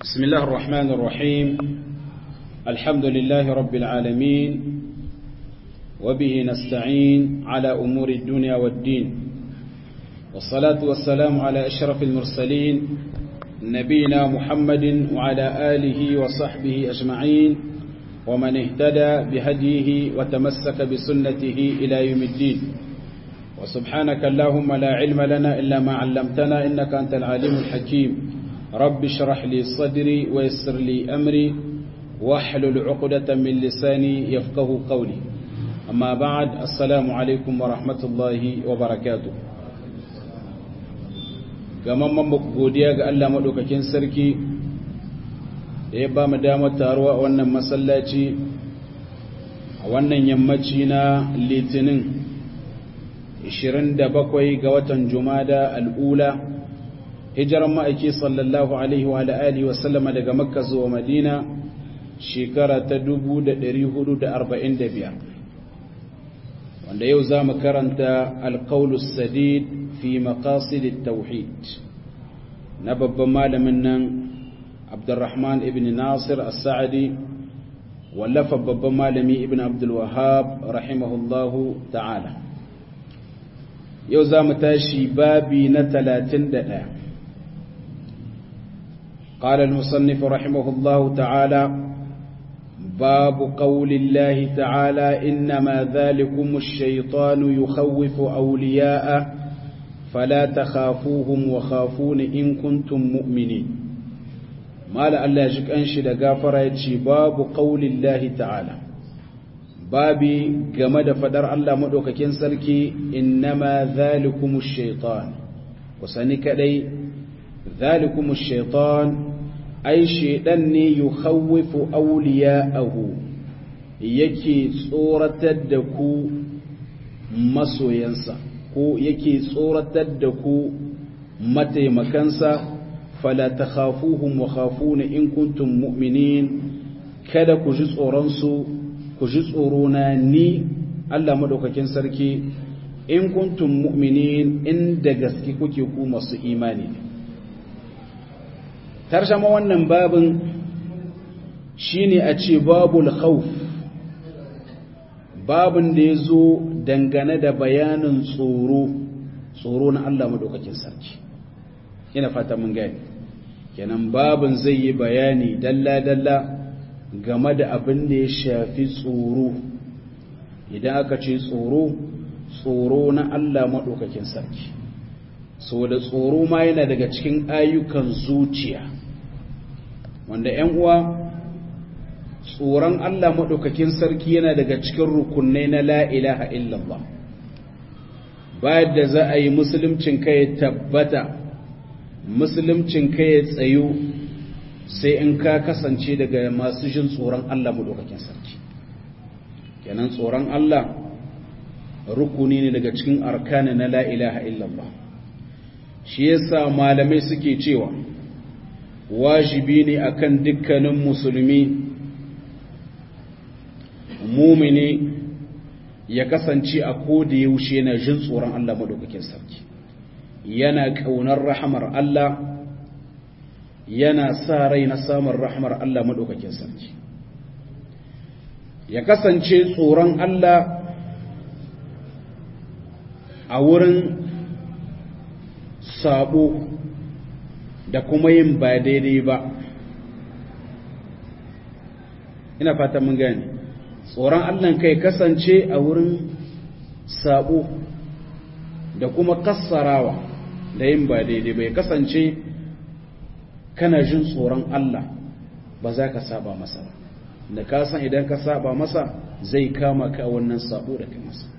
بسم الله الرحمن الرحيم الحمد لله رب العالمين وبه نستعين على أمور الدنيا والدين والصلاة والسلام على أشرف المرسلين نبينا محمد وعلى آله وصحبه أجمعين ومن اهتدى بهديه وتمسك بسنته إلى يوم الدين وسبحانك اللهم لا علم لنا إلا ما علمتنا إنك أنت العليم الحكيم رب اشرح لي صدري ويسر لي أمري واحلل عقدة من لساني يفقه قولي أما بعد السلام عليكم ورحمة الله وبركاته gamamman godiya ga Allah maɗaukakin sarki da ya ba mu damar taruwa a wannan masallaci a wannan yammaci na litinin 27 ga watan jumada al'ula hijiran ma'aiki sallallahu alaihi wa alihi wa sallama daga makka zuwa madina shekara ta 1445 wanda yau za mu karanta alƙaulus sadid fi maqasid tauhid na babban malamin nan abdurrahman ibn nasir as-sa'di wallafa babban malami ibn abdul wahhab rahimahullahu ta'ala yau za mu tashi babi na 31 قال المصنف رحمه الله تعالى باب قول الله تعالى إنما ذلكم الشيطان يخوف أولياءه فلا تخافوهم وخافون إن كنتم مؤمنين ما لألا يجيك أنشد غافر يتشي باب قول الله تعالى بابي جمد فدر الله مدوك كنسلكي إنما ذلكم الشيطان وسنك لي ذلكم الشيطان ai shaidan ne yi hauwifu auliya'ahu yake tsoratar da ku masoyansa ko yake tsoratar da ku mataimakansa fala ta khafuhum wa khafuna in kuntum mu'minin kada ku ji tsoronsu ku ji tsorona ni Allah madaukakin sarki in kuntum mu'minin inda gaske kuke ku masu imani ne tarjama wannan babin shine a ce babul khawf babin da ya zo dangane da bayanin tsoro tsoro na Allah madaukakin sarki ina fata mun gani kenan babin zai yi bayani dalla-dalla game da abin da ya shafi tsoro idan aka ce tsoro tsoro na Allah madaukakin sarki so da tsoro ma yana daga cikin ayyukan zuciya wanda ‘yan uwa tsoron Allah maɗaukakin sarki yana daga cikin rukunai na la'ilaha illallah bayan da za a yi musuluncin ka ya tabbata musuluncin ka ya tsayo sai in ka kasance daga masu jin tsoron Allah maɗaukakin sarki kenan tsoron Allah rukuni ne daga cikin arkani na la'ilaha illallah shi yasa malamai suke cewa wajibi ne akan dukkanin musulmi mumini ya kasance a koda yaushe yana jin tsoron Allah madaukakin sarki yana kaunar rahamar Allah yana sa rai na samun rahamar Allah madaukakin sarki ya kasance tsoron Allah a wurin sabo da kuma yin ba daidai ba ina fata mun gane tsoron allah kai kasance a wurin sabo da kuma kassarawa da yin ba daidai ba ya kasance kana jin tsoron allah ba za ka saba masa ba da ka san idan ka saba masa zai kama ka wannan sabo da kai masa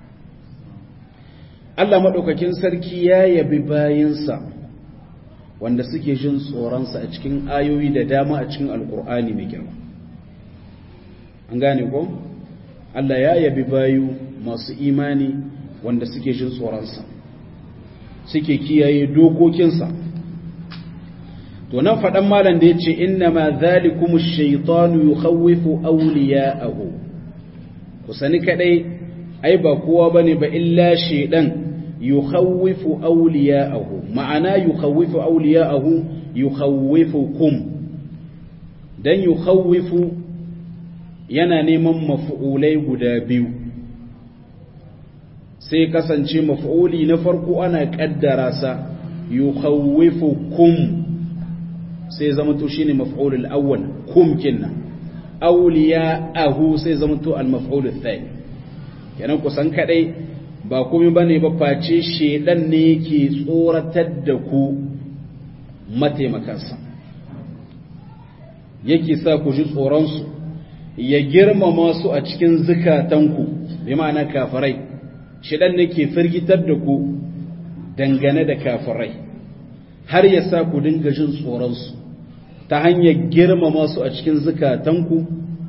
Allah maɗaukakin sarki ya yabi bayansa wanda suke jin tsoronsa a cikin ayoyi da dama a cikin alkur'ani mai girma an gane ko Allah ya yabi bayu masu imani wanda suke jin tsoronsa suke kiyaye dokokinsa to nan faɗan malam da ya ce inna ma zalikumu shaitanu yukhawwifu awliya'ahu ku sani kadai ai ba kowa bane ba illa shaidan yukhawwifu awliya'ahu ma'ana yukhawwifu awliya'ahu yukhawwifukum dan yukhawifu yana neman maf'ulai guda biyu sai kasance maf'uli na farko ana kaddara sa yukhawifukum sai zama to shine maf'ul al-awwal kum kinna awliya'ahu sai zama to al-maf'ul ath-thani kenan kusan kadai ba komai bane ba face shedan ne yake tsoratar da ku mataimakansa yake sa ku ji tsoron su ya girmama su a cikin zukatanku bi ma'ana kafirai shedan ne ke firgitar da ku dangane da kafirai har ya sa ku dinga jin tsoron su ta hanyar girmama su a cikin zukatanku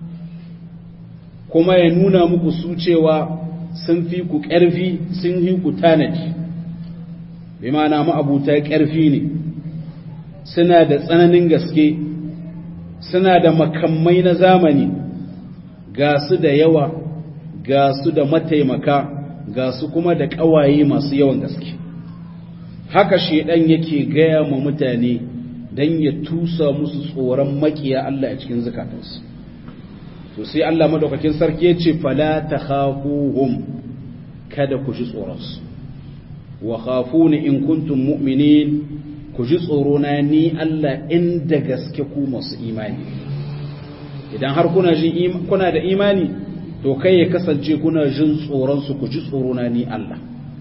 kuma ya nuna muku su cewa sun fi ku ƙarfi sun fi ku tanaji bi ma'ana ma'abuta ƙarfi ne suna da tsananin gaske suna da makamai na zamani ga su da yawa ga su da mataimaka ga su kuma da ƙawaye masu yawan gaske haka shedan yake gaya ma mutane don ya tusa musu tsoron makiya Allah a cikin zukatansu to sai Allah madaukakin sarki ya ce fala takhafuhum kada ku ji tsoronsu wa khafuni in kuntum mu'minin ku ji tsoro na ni Allah inda gaske ku masu imani idan har kuna jin kuna da imani to kai ya kasance kuna jin tsoron su ku ji tsoro na ni Allah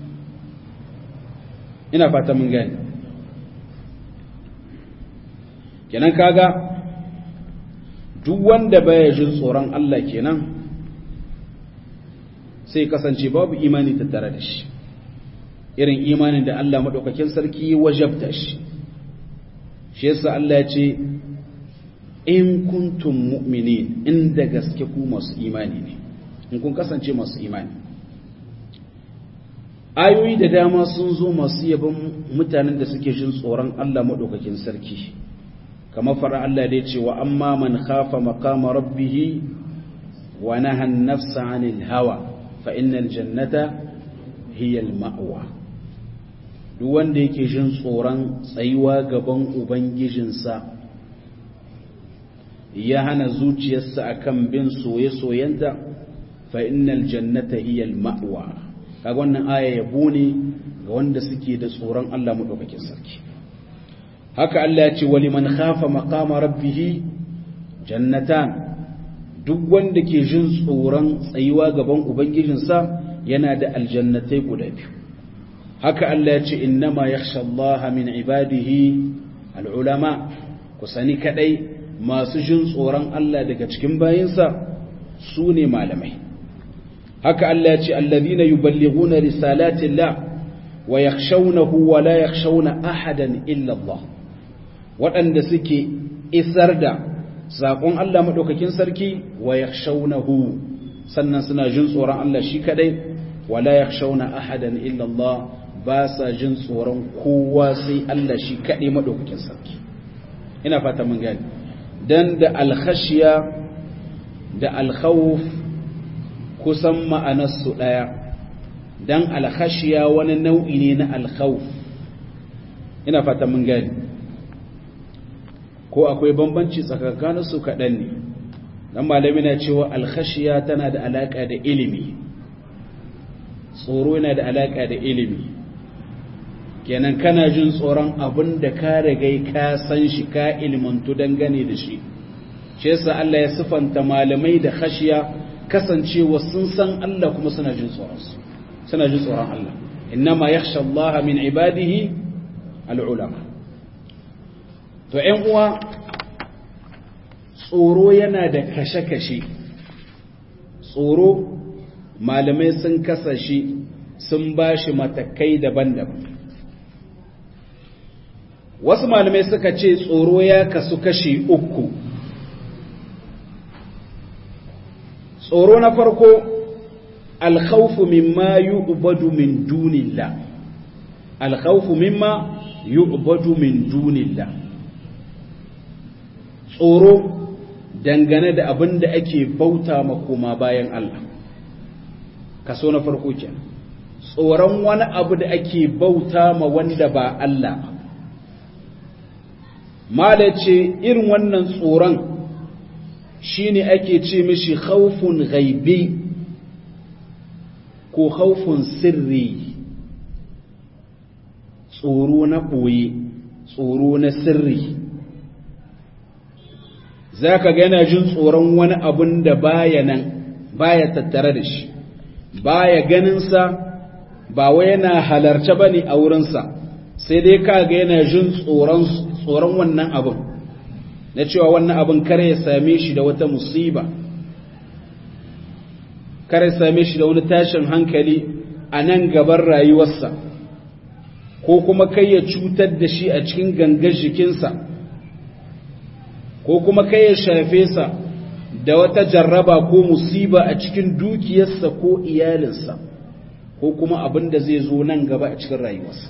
ina fata mun gani kenan kaga duk wanda baya jin tsoron Allah kenan sai kasance babu imani tattare da shi irin imanin da Allah madaukakin sarki wajabta shi shi yasa Allah ya ce in kuntum mu'minin inda gaske ku masu imani ne in kun kasance masu imani ayoyi da dama sun zo masu yabon mutanen da suke jin tsoron Allah madaukakin sarki kamar fara Allah da ya ce wa amma man khafa maqama rabbih wa naha an-nafsa 'anil hawa fa innal jannata hiya al-ma'wa duk wanda yake jin tsoron tsayuwa gaban ubangijinsa ya hana zuciyarsa akan bin soye-soyenta fa innal jannata hiya al-ma'wa kaga wannan aya yabo ne ga wanda suke da tsoron Allah madaukakin sarki haka Allah ya ce wali man khafa maqama rabbih jannatan duk wanda ke jin tsoron tsayuwa gaban ubangijinsa yana da aljannatai guda biyu haka Allah ya ce innama yakhsha Allah min ibadihi alulama ku sani kadai masu jin tsoron Allah daga cikin bayinsa su ne malamai haka Allah ya ce alladhina yuballighuna risalati Allah wa yakhshawnahu wa la yakhshawna ahadan illa Allah waɗanda suke isar da saƙon Allah maɗaukakin sarki wa ya sannan suna jin tsoron Allah shi kaɗai wa la ya ahadan illallah ba sa jin tsoron kowa sai Allah shi kaɗai maɗaukakin sarki ina fata mun gani dan da alkhashiya da alkhawuf kusan ma'anarsu ɗaya dan alkhashiya wani nau'i ne na alkhawuf ina fata mun gani ko akwai bambanci tsakankanin su kaɗan ne dan malami na cewa alkhashiya tana da alaƙa da ilimi tsoro yana da alaƙa da ilimi kenan kana jin tsoron abin da ka rigai ka san shi ka ilmantu dangane da shi shi yasa Allah ya sifanta malamai da khashiya kasancewa sun san Allah kuma suna jin tsoron su suna jin tsoron Allah innama yakhsha Allah min ibadihi al-ulama to ‘yan uwa tsoro yana da kashe-kashe tsoro malamai sun kasa shi sun ba shi matakai daban-daban wasu malamai suka ce tsoro ya kasu kashe uku tsoro na farko alkhawfu mimma yu'badu min dunillah alkhawfu mimma yu'badu min dunillah tsoro dangane da abin da ake bauta makoma bayan Allah kaso na farko kenan tsoron wani abu da ake bauta ma wanda ba Allah ba mala ce irin wannan tsoron shine ake ce mishi khawfun ghaibi ko khawfun sirri tsoro na ɓoye tsoro na sirri za ka ga yana jin tsoron wani abun da baya nan baya tattare da shi baya ganinsa ba wai yana halarce ba ne a wurinsa sai dai ka ga yana jin tsoron wannan abin na cewa wannan abin kare ya same shi da wata musiba kare ya same shi da wani tashin hankali a nan gaban rayuwarsa ko kuma kai ya cutar da shi a cikin gangar jikinsa ko kuma kai ya shafe sa da wata jarraba ko musiba a cikin dukiyarsa ko iyalinsa ko kuma abin da zai zo nan gaba a cikin rayuwarsa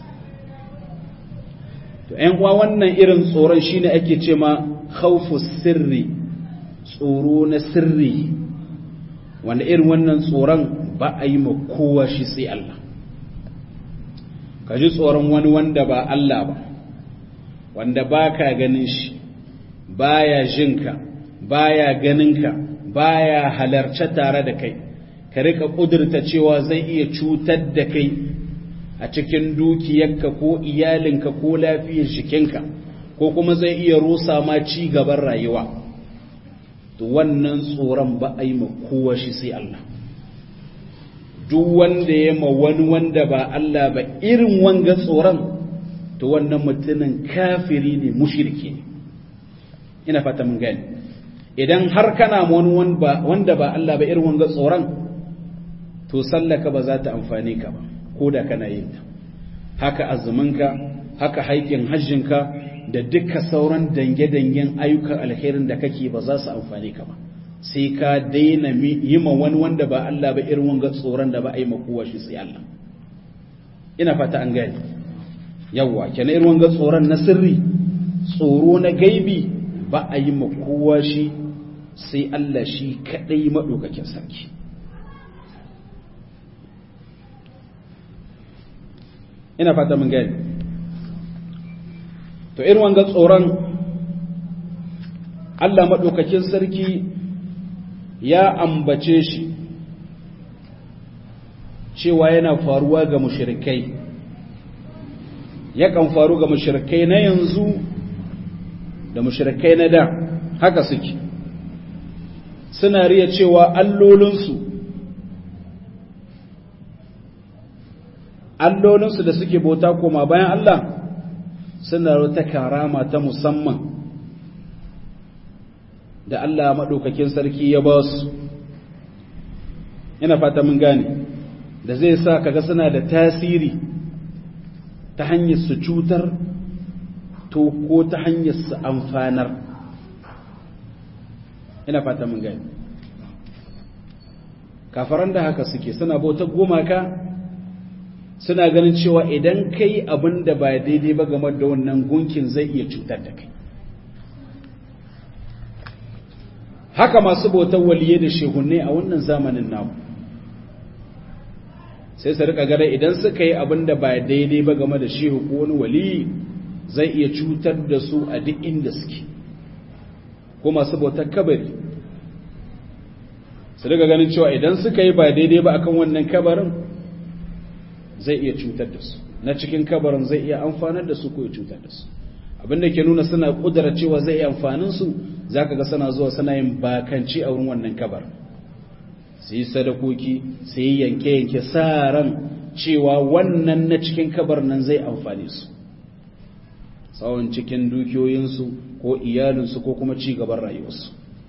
to ‘yan uwa wannan irin tsoron shine ake ce ma khawfu sirri tsoro na sirri wanda irin wannan tsoron ba a yi ma kowa shi sai Allah ka ji tsoron wani wanda ba Allah ba wanda ba ka ganin shi baya jinka baya ganinka baya halarce tare da kai ka rika kudurta cewa zai iya cutar da kai a cikin dukiyarka ko iyalinka ko lafiyar jikinka ko kuma zai iya rusa ma ci gaban rayuwa to wannan tsoron ba a yi ma kowa shi sai Allah duk wanda ya ma wani wanda ba Allah ba irin wanga tsoron to wannan mutumin kafiri ne mushriki ne ina fata mun gani idan har kana wani wanda ba Allah ba irin wanga tsoron to sallaka ba za ta amfane ka ba ko da kana yin ta haka azuminka haka haikin hajjinka da duka sauran dange-dangen ayyukan alherin da kake ba za su amfane ka ba sai ka daina yi ma wani wanda ba Allah ba irin wanga tsoron da ba a yi ma kowa shi sai Allah ina fata an gani yawwa kenan irin wanga tsoron na sirri tsoro na gaibi ba a yi ma kowa shi sai Allah shi kadai madaukakin sarki ina fata mun gani to irin wanga tsoron Allah maɗaukakin sarki ya ambace shi cewa yana faruwa ga mushrikai yakan faru ga mushrikai na yanzu da mushrikai na da haka suke suna riya cewa allolinsu allolinsu da suke bauta koma bayan Allah suna wata karama ta musamman da Allah maɗaukakin sarki ya ba su ina fata mun gane da zai sa kaga suna da tasiri ta hanyar su cutar to ko ta hanyar su amfanar ina fata mun gane kafaran da haka suke suna bautar gumaka suna ganin cewa idan kai abin da ba daidai ba game da wannan gunkin zai iya cutar da kai haka masu bautar waliye da shehunne a wannan zamanin namu sai su rika gada idan suka yi abin da ba daidai ba game da shehu ko wani wali zai iya cutar da su a duk inda suke ko masu bautar kabari su rika ganin cewa idan suka yi ba daidai ba akan wannan kabarin zai iya cutar da su na cikin kabarin zai iya amfanar da su ko ya cutar da su abinda ke nuna suna kudura cewa zai iya amfanin su zaka ga suna zuwa suna yin bakanci a wurin wannan kabar su yi sadakoki su yi yanke-yanke sa ran cewa wannan na cikin kabar nan zai amfane su tsawon cikin dukiyoyinsu ko iyalinsu ko kuma ci gaban rayuwarsu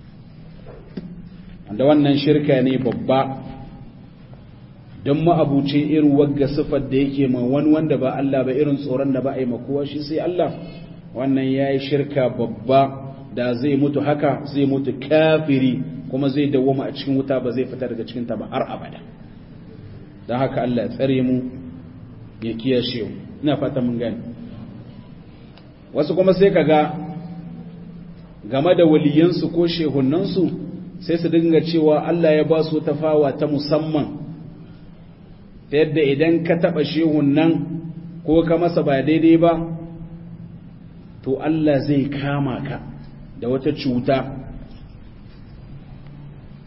da wannan shirka ne babba don ma'abuce irin wagga siffar da yake ma wani wanda ba Allah ba irin tsoron da ba a yi makowa shi sai Allah wannan ya yi shirka babba da zai mutu haka zai mutu kafiri kuma zai dawoma a cikin wuta ba zai fita daga cikinta ba har abada don haka Allah ya tsare mu ya kiyashe mu ina fata mun gani wasu kuma sai kaga game da waliyansu ko shehunansu sai su dinga cewa Allah ya ba su tafawa ta musamman ta yadda idan ka taɓa shehun nan ko ka masa ba daidai ba to Allah zai kama ka da wata cuta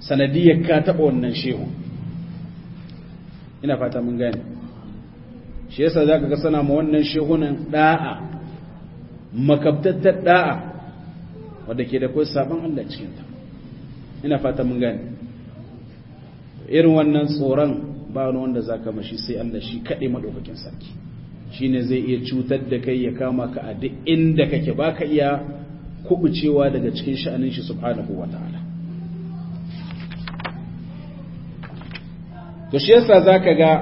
sanadiyar ka taɓa wannan shehu ina fata mun gane shi yasa za ka ga sana ma wannan shehunan ɗa'a makabtattar ɗa'a wadda ke da kawai sabon Allah cikinta ina fata mun gane irin wannan tsoron ba wani wanda za ka mashi sai Allah shi kaɗai maɗaukakin sarki shi ne zai iya cutar da kai ya kama ka a duk inda kake ba ka iya kubucewa daga cikin sha'anin shi subhanahu wa ta'ala to shi yasa za ka ga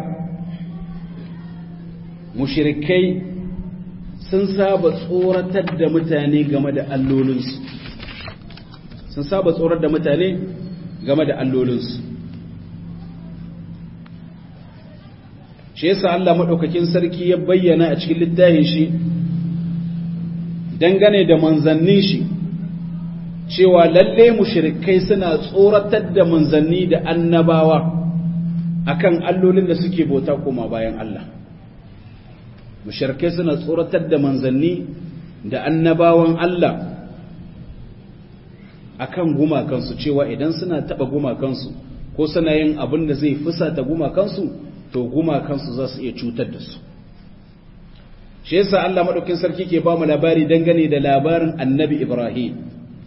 mushirikai sun saba tsoratar da mutane game da allolinsu sun saba tsorar da mutane game da allolinsu shi yasa Allah maɗaukakin sarki ya bayyana a cikin littafin shi dangane da manzannin shi cewa lalle mushrikai suna tsoratar da manzanni da annabawa akan allolin da suke bauta koma bayan Allah mushrikai suna tsoratar da manzanni da annabawan Allah akan gumakansu cewa idan suna taba gumakansu ko suna yin abin da zai fusata gumakansu to gumakansu za su iya cutar da su shi yasa Allah madaukin sarki ke ba mu labari dangane da labarin annabi Ibrahim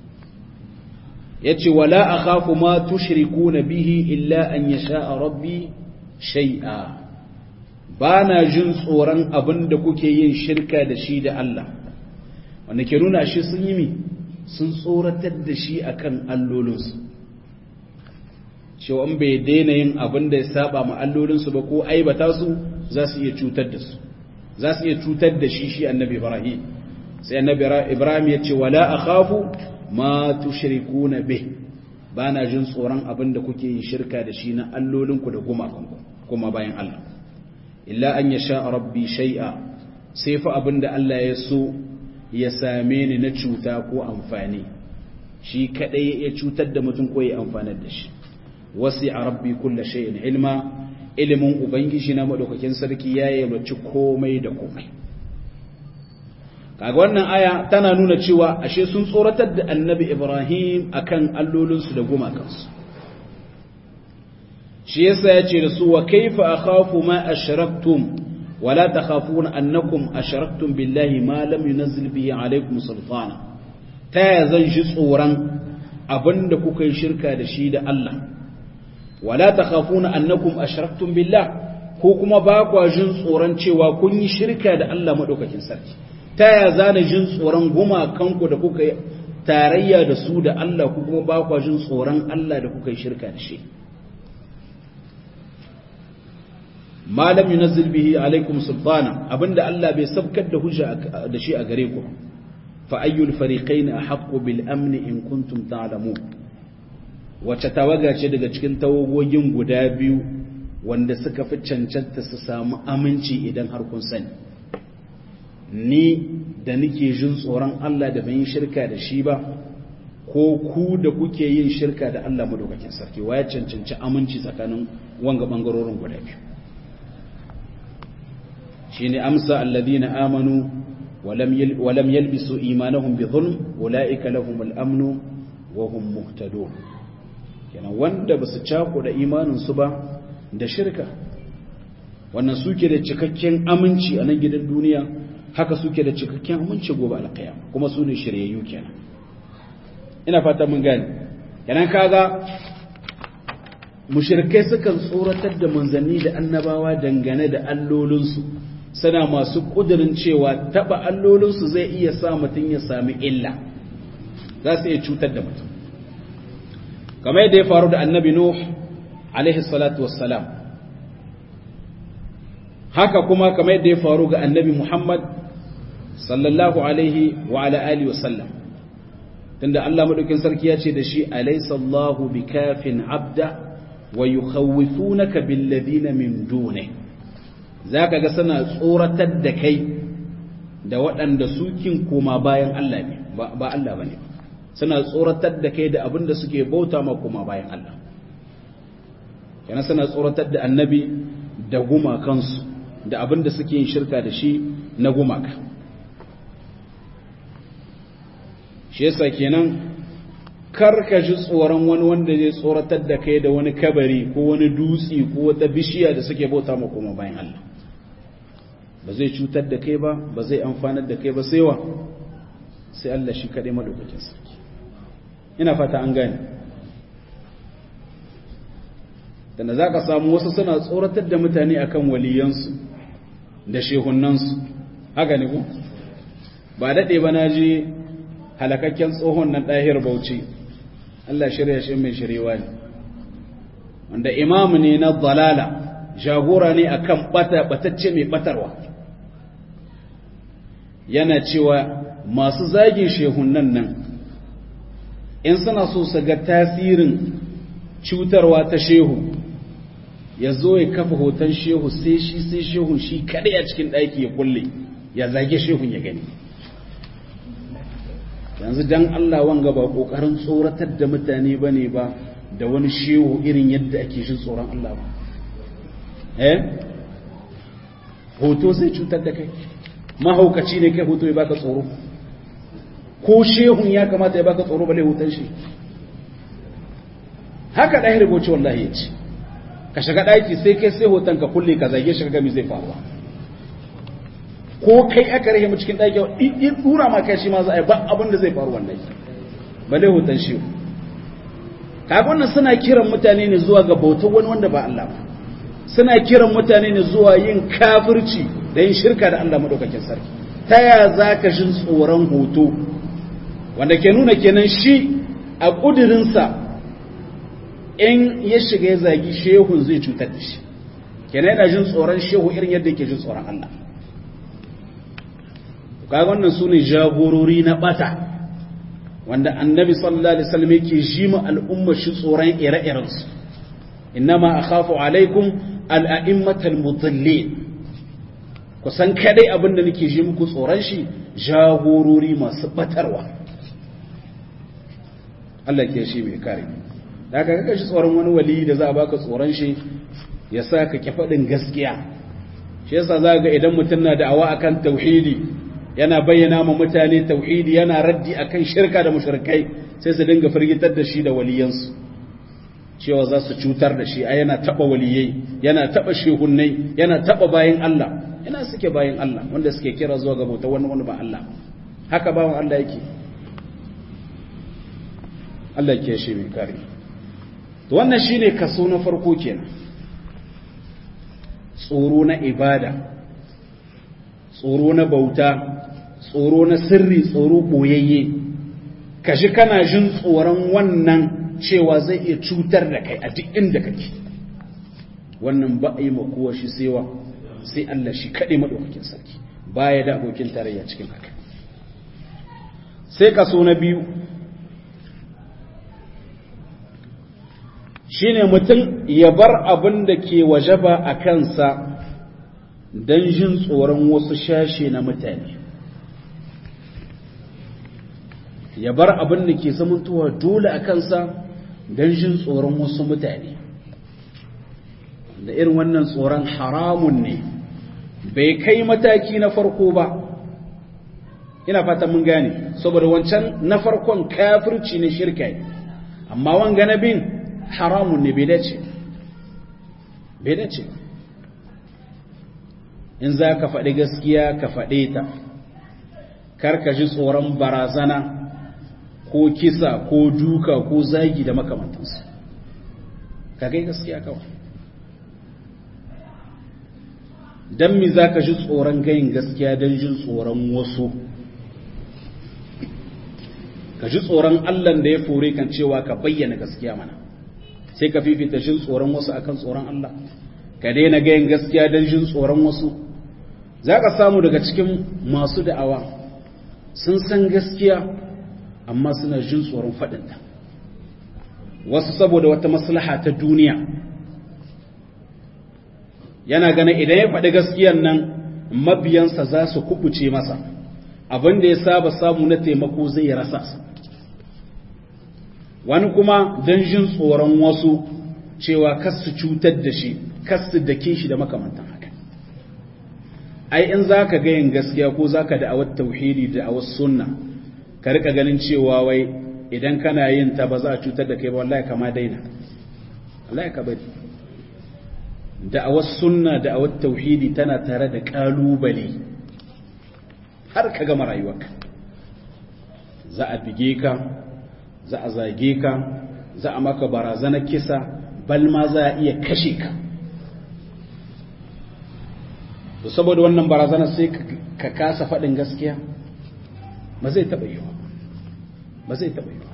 yace wala akhafu ma tushrikuna bihi illa an yasha rabbi shay'a bana jin tsoron abin da kuke yin shirka da shi da Allah wanda ke nuna shi sun yi mi sun tsoratar da shi akan allolinsu cewa in bai daina yin abin da ya saba ma allolinsu ba ko aibata su za su iya cutar da su za su iya cutar da shi shi annabi ibrahim sai annabi ibrahim ya ce wala akhafu ma tushrikuna bih bana jin tsoron abin da kuke yin shirka da shi na allolinku da gumakanku kuma bayan Allah illa an yasha rabbi shay'a sai fa abin da Allah ya so ya same ni na cuta ko amfani shi kadai ya cutar da mutum ko ya amfanar da shi wasi a rabbi kulla shay'in ilma ilimin ubangiji na madaukakin sarki ya yalwaci komai da komai kaga wannan aya tana nuna cewa ashe sun tsoratar da annabi ibrahim akan allolinsu da gumakansu shi yasa ya ce da su wa kaifa akhafu ma ashraktum wala takhafuna annakum ashraktum billahi ma lam yunzil bihi alaykum sultana ta ya zan shi tsoron abinda kuka yi shirka da shi da Allah wala takhafuna annakum ashraktum billah ko kuma ba kwa jin tsoron cewa kun yi shirka da Allah madaukakin sarki ta ya zana jin tsoron gumakanku da kuka yi tarayya da su da Allah ko kuma ba kwa jin tsoron Allah da kuka yi shirka da shi malam yunazzil bihi alaikum sultana abinda Allah bai sabkar da hujja da shi a gare ku fa ayyul fariqayn ahqqu bil amn in kuntum ta'lamun wace tawaga ce daga cikin tawagogin guda biyu wanda suka fi cancanta su samu aminci idan har kun sani ni da nake jin tsoron Allah da ban shirka da shi ba ko ku da kuke yin shirka da Allah madaukakin sarki waya cancanci aminci tsakanin wanga bangarorin guda biyu shine amsa alladhina amanu walam yalbisu imanahum bi dhulm ulaika lahumul amnu wa hum muhtadun kenan wanda basu cako da imanin su ba da shirka wannan suke da cikakken aminci a nan gidan duniya haka suke da cikakken aminci gobe alqiyama kuma su ne shiryayyu kenan ina fata mun gane kenan kaga mushrikai sukan tsoratar da manzanni da annabawa dangane da allolinsu suna masu ƙudurin cewa taɓa allolinsu zai iya sa mutum ya sami illa za su iya cutar da mutum kamar yadda ya faru da annabi nuh alaihi salatu wassalam haka kuma kamar yadda ya faru ga annabi muhammad sallallahu alaihi wa ala alihi wasallam tunda Allah madaukin sarki ya ce da shi alaysa Allahu bikafin abda wa yukhawifunaka bil ladina min dunihi za ka ga suna tsoratar da kai da waɗanda sukin koma bayan Allah ne ba Allah ba ne suna tsoratar da kai da abin da suke bauta ma koma bayan Allah yana suna tsoratar da annabi da gumakansu da abin da suke yin shirka da shi na gumaka shi yasa kenan karka ji tsoron wani wanda zai tsoratar da kai da wani kabari ko wani dutse ko wata bishiya da suke bauta ma kuma bayan Allah ba zai cutar da kai ba ba zai amfanar da kai ba sai wa sai Allah shi kaɗai madaukakin sarki ina fata an gane da za ka samu wasu suna tsoratar da mutane akan waliyansu da shehunansu haka ne ku ba daɗe ba na ji halakakken tsohon nan ɗahir bauchi Allah shirya shi mai shirewa ne wanda imamu ne na dalala jagora ne akan bata batacce mai batarwa yana cewa masu zagin shehunan nan in suna so su ga tasirin cutarwa ta shehu ya zo ya kafa hoton shehu sai shi sai shehun shi kadai a cikin ɗaki ya kulle ya zage shehun ya gani yanzu dan Allah wanga ba kokarin tsoratar da mutane bane ba da wani shehu irin yadda ake shi tsoron Allah ba eh hoto sai cutar da kai mahaukaci ne kai hoto ya baka tsoro ko shehun ya kamata ya baka tsoro bale hoton shi haka ɗaya rubuce wallahi ya ce ka shiga ɗaki sai kai sai hoton ka kulle ka zage shi ka gami zai faruwa ko kai aka rahe mu cikin ɗaki in dura ma kai shi ma za a yi ba abin da zai faru wannan bale hoton shi kaga wannan suna kiran mutane ne zuwa ga bautar wani wanda ba Allah ba suna kiran mutane ne zuwa yin kafirci da yin shirka da Allah madaukakin sarki ta ya za ka shin tsoron hoto wanda ke nuna kenan shi a ƙudurinsa in ya shiga ya zagi shehun zai cutar da shi kenan yana jin tsoron shehu irin yadda yake jin tsoron Allah kaga wannan su ne jagorori na bata wanda annabi sallallahu alaihi wasallam yake ji mu al'umma shi tsoron ire-iren su innama akhafu alaikum al'a'immatal mudallin ku san kadai abin da nake ji muku tsoron shi jagorori masu batarwa Allah ke shi mai kare da ka kaka shi tsoron wani wali da za a baka tsoron shi ya sa ka ki faɗin gaskiya shi yasa za ga idan mutum na da'awa akan tauhidi yana bayyana ma mutane tauhidi yana raddi akan shirka da mushrikai sai su dinga firgitar da shi da waliyansu cewa za su cutar da shi a yana taba waliyai yana taba shehunnai yana taba bayan Allah yana suke bayan Allah wanda suke kira zuwa ga bauta wani wani ba Allah haka bawan Allah yake Allah ke shi mai kare to wannan shine kaso na farko kenan tsoro na ibada tsoro na bauta tsoro na sirri tsoro boyayye kashi kana jin tsoron wannan cewa zai iya cutar da kai a duk inda kake wannan ba a yi makuwa shi sewa sai Allah shi kaɗe maɗaukakin sarki baya da abokin tarayya cikin haka sai kaso na biyu shine mutum ya bar abin da ke wajaba a kansa don jin tsoron wasu shashe na mutane ya bar abin da ke zamantowa dole a kansa don jin tsoron wasu mutane da irin wannan tsoron haramun ne bai kai mataki na farko ba ina fata mun gane saboda wancan na farkon kafirci ne shirka amma wanga na bin haramun ne bai dace bai dace in za ka faɗi gaskiya ka faɗe ta kar ka ji tsoron barazana ko kisa ko duka ko zagi da makamantansu ka kai gaskiya kawai don mi za ka ji tsoron gayin gaskiya don jin tsoron wasu ka ji tsoron allan da ya fure kan cewa ka bayyana gaskiya mana sai ka fifita jin tsoron wasu akan tsoron allah ka daina gayin gaskiya don jin tsoron wasu za ka samu daga cikin masu da'awa sun san gaskiya amma suna jin tsoron faɗinta wasu saboda wata maslaha ta duniya yana ganin idan ya faɗi gaskiyan nan mabiyansa za su kubuce masa abin da ya saba samu na taimako zai rasa wani kuma don jin tsoron wasu cewa kas su cutar da shi kas su dake shi da makamantan haka ai in za ka gayin gaskiya ko za ka da'awar tauhidi da'awar sunna ka rika ganin cewa wai idan kana yin ta ba za a cutar da kai ba wallahi kama daina wallahi ka bari da'awar sunna da'awar tauhidi tana tare da kalubale har ka gama rayuwarka za a bige ka za a zage ka za a maka barazanar kisa bal ma za a iya kashe ka to saboda wannan barazanar sai ka kasa faɗin gaskiya ba zai taɓa yiwa ba zai taɓa yiwa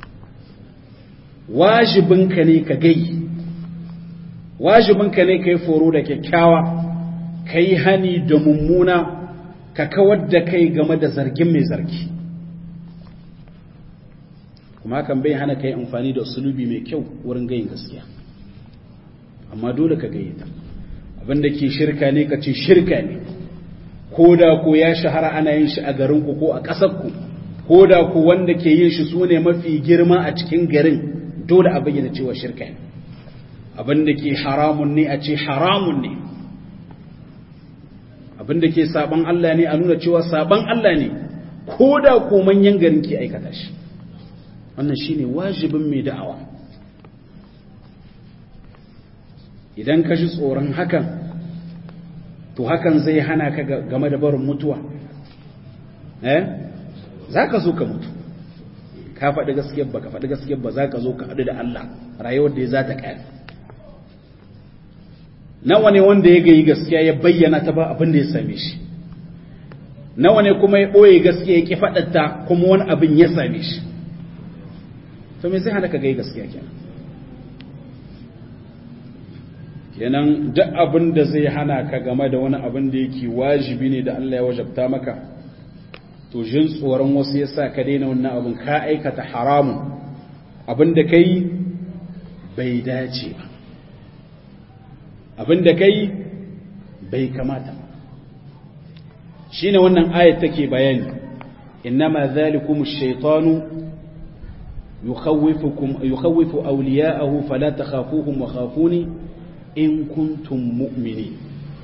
wajibinka ne ka gai wajibinka ne ka yi foro da kyakkyawa ka yi hani da mummuna ka kawar da kai game da zargin mai zargi kuma hakan bai hana ka yi amfani da usulubi mai kyau wurin gayin gaskiya amma dole ka gayyata abinda ke shirka ne ka ce shirka ne ko da ko ya shahara ana yin shi a garinku ko a ƙasarku ko da ko wanda ke yin shi su ne mafi girma a cikin garin dole a bayyana cewa shirka ne abinda ke haramun ne a ce haramun ne abinda ke saban Allah ne a nuna cewa saban Allah ne ko da ko manyan garin ke aikata shi wannan shine wajibin mai da'awa idan ka ji tsoron hakan to hakan zai hana ka game da barin mutuwa eh za ka zo ka mutu ka faɗi gaskiyar ba ka faɗi gaskiyar ba za ka zo ka haɗu da Allah rayuwar da ya za ta ƙari nawa ne wanda ya gayi gaskiya ya bayyana ta ba abin da ya same shi nawa ne kuma ya ɓoye gaskiya ya ƙi faɗatta kuma wani abin ya same shi to me zai hana ka gayi gaskiya kenan kenan duk abin da zai hana ka game da wani abin da yake wajibi ne da Allah ya wajabta maka to jin tsoron wasu yasa ka daina wannan abin ka aikata haramun abin da kai bai dace ba abin da kai bai kamata shine wannan ayat take bayani innama zalikum ash-shaytanu yukhawwifukum yukhawwifu awliya'ahu fala takhafuhum wa khafuni in kuntum mu'mini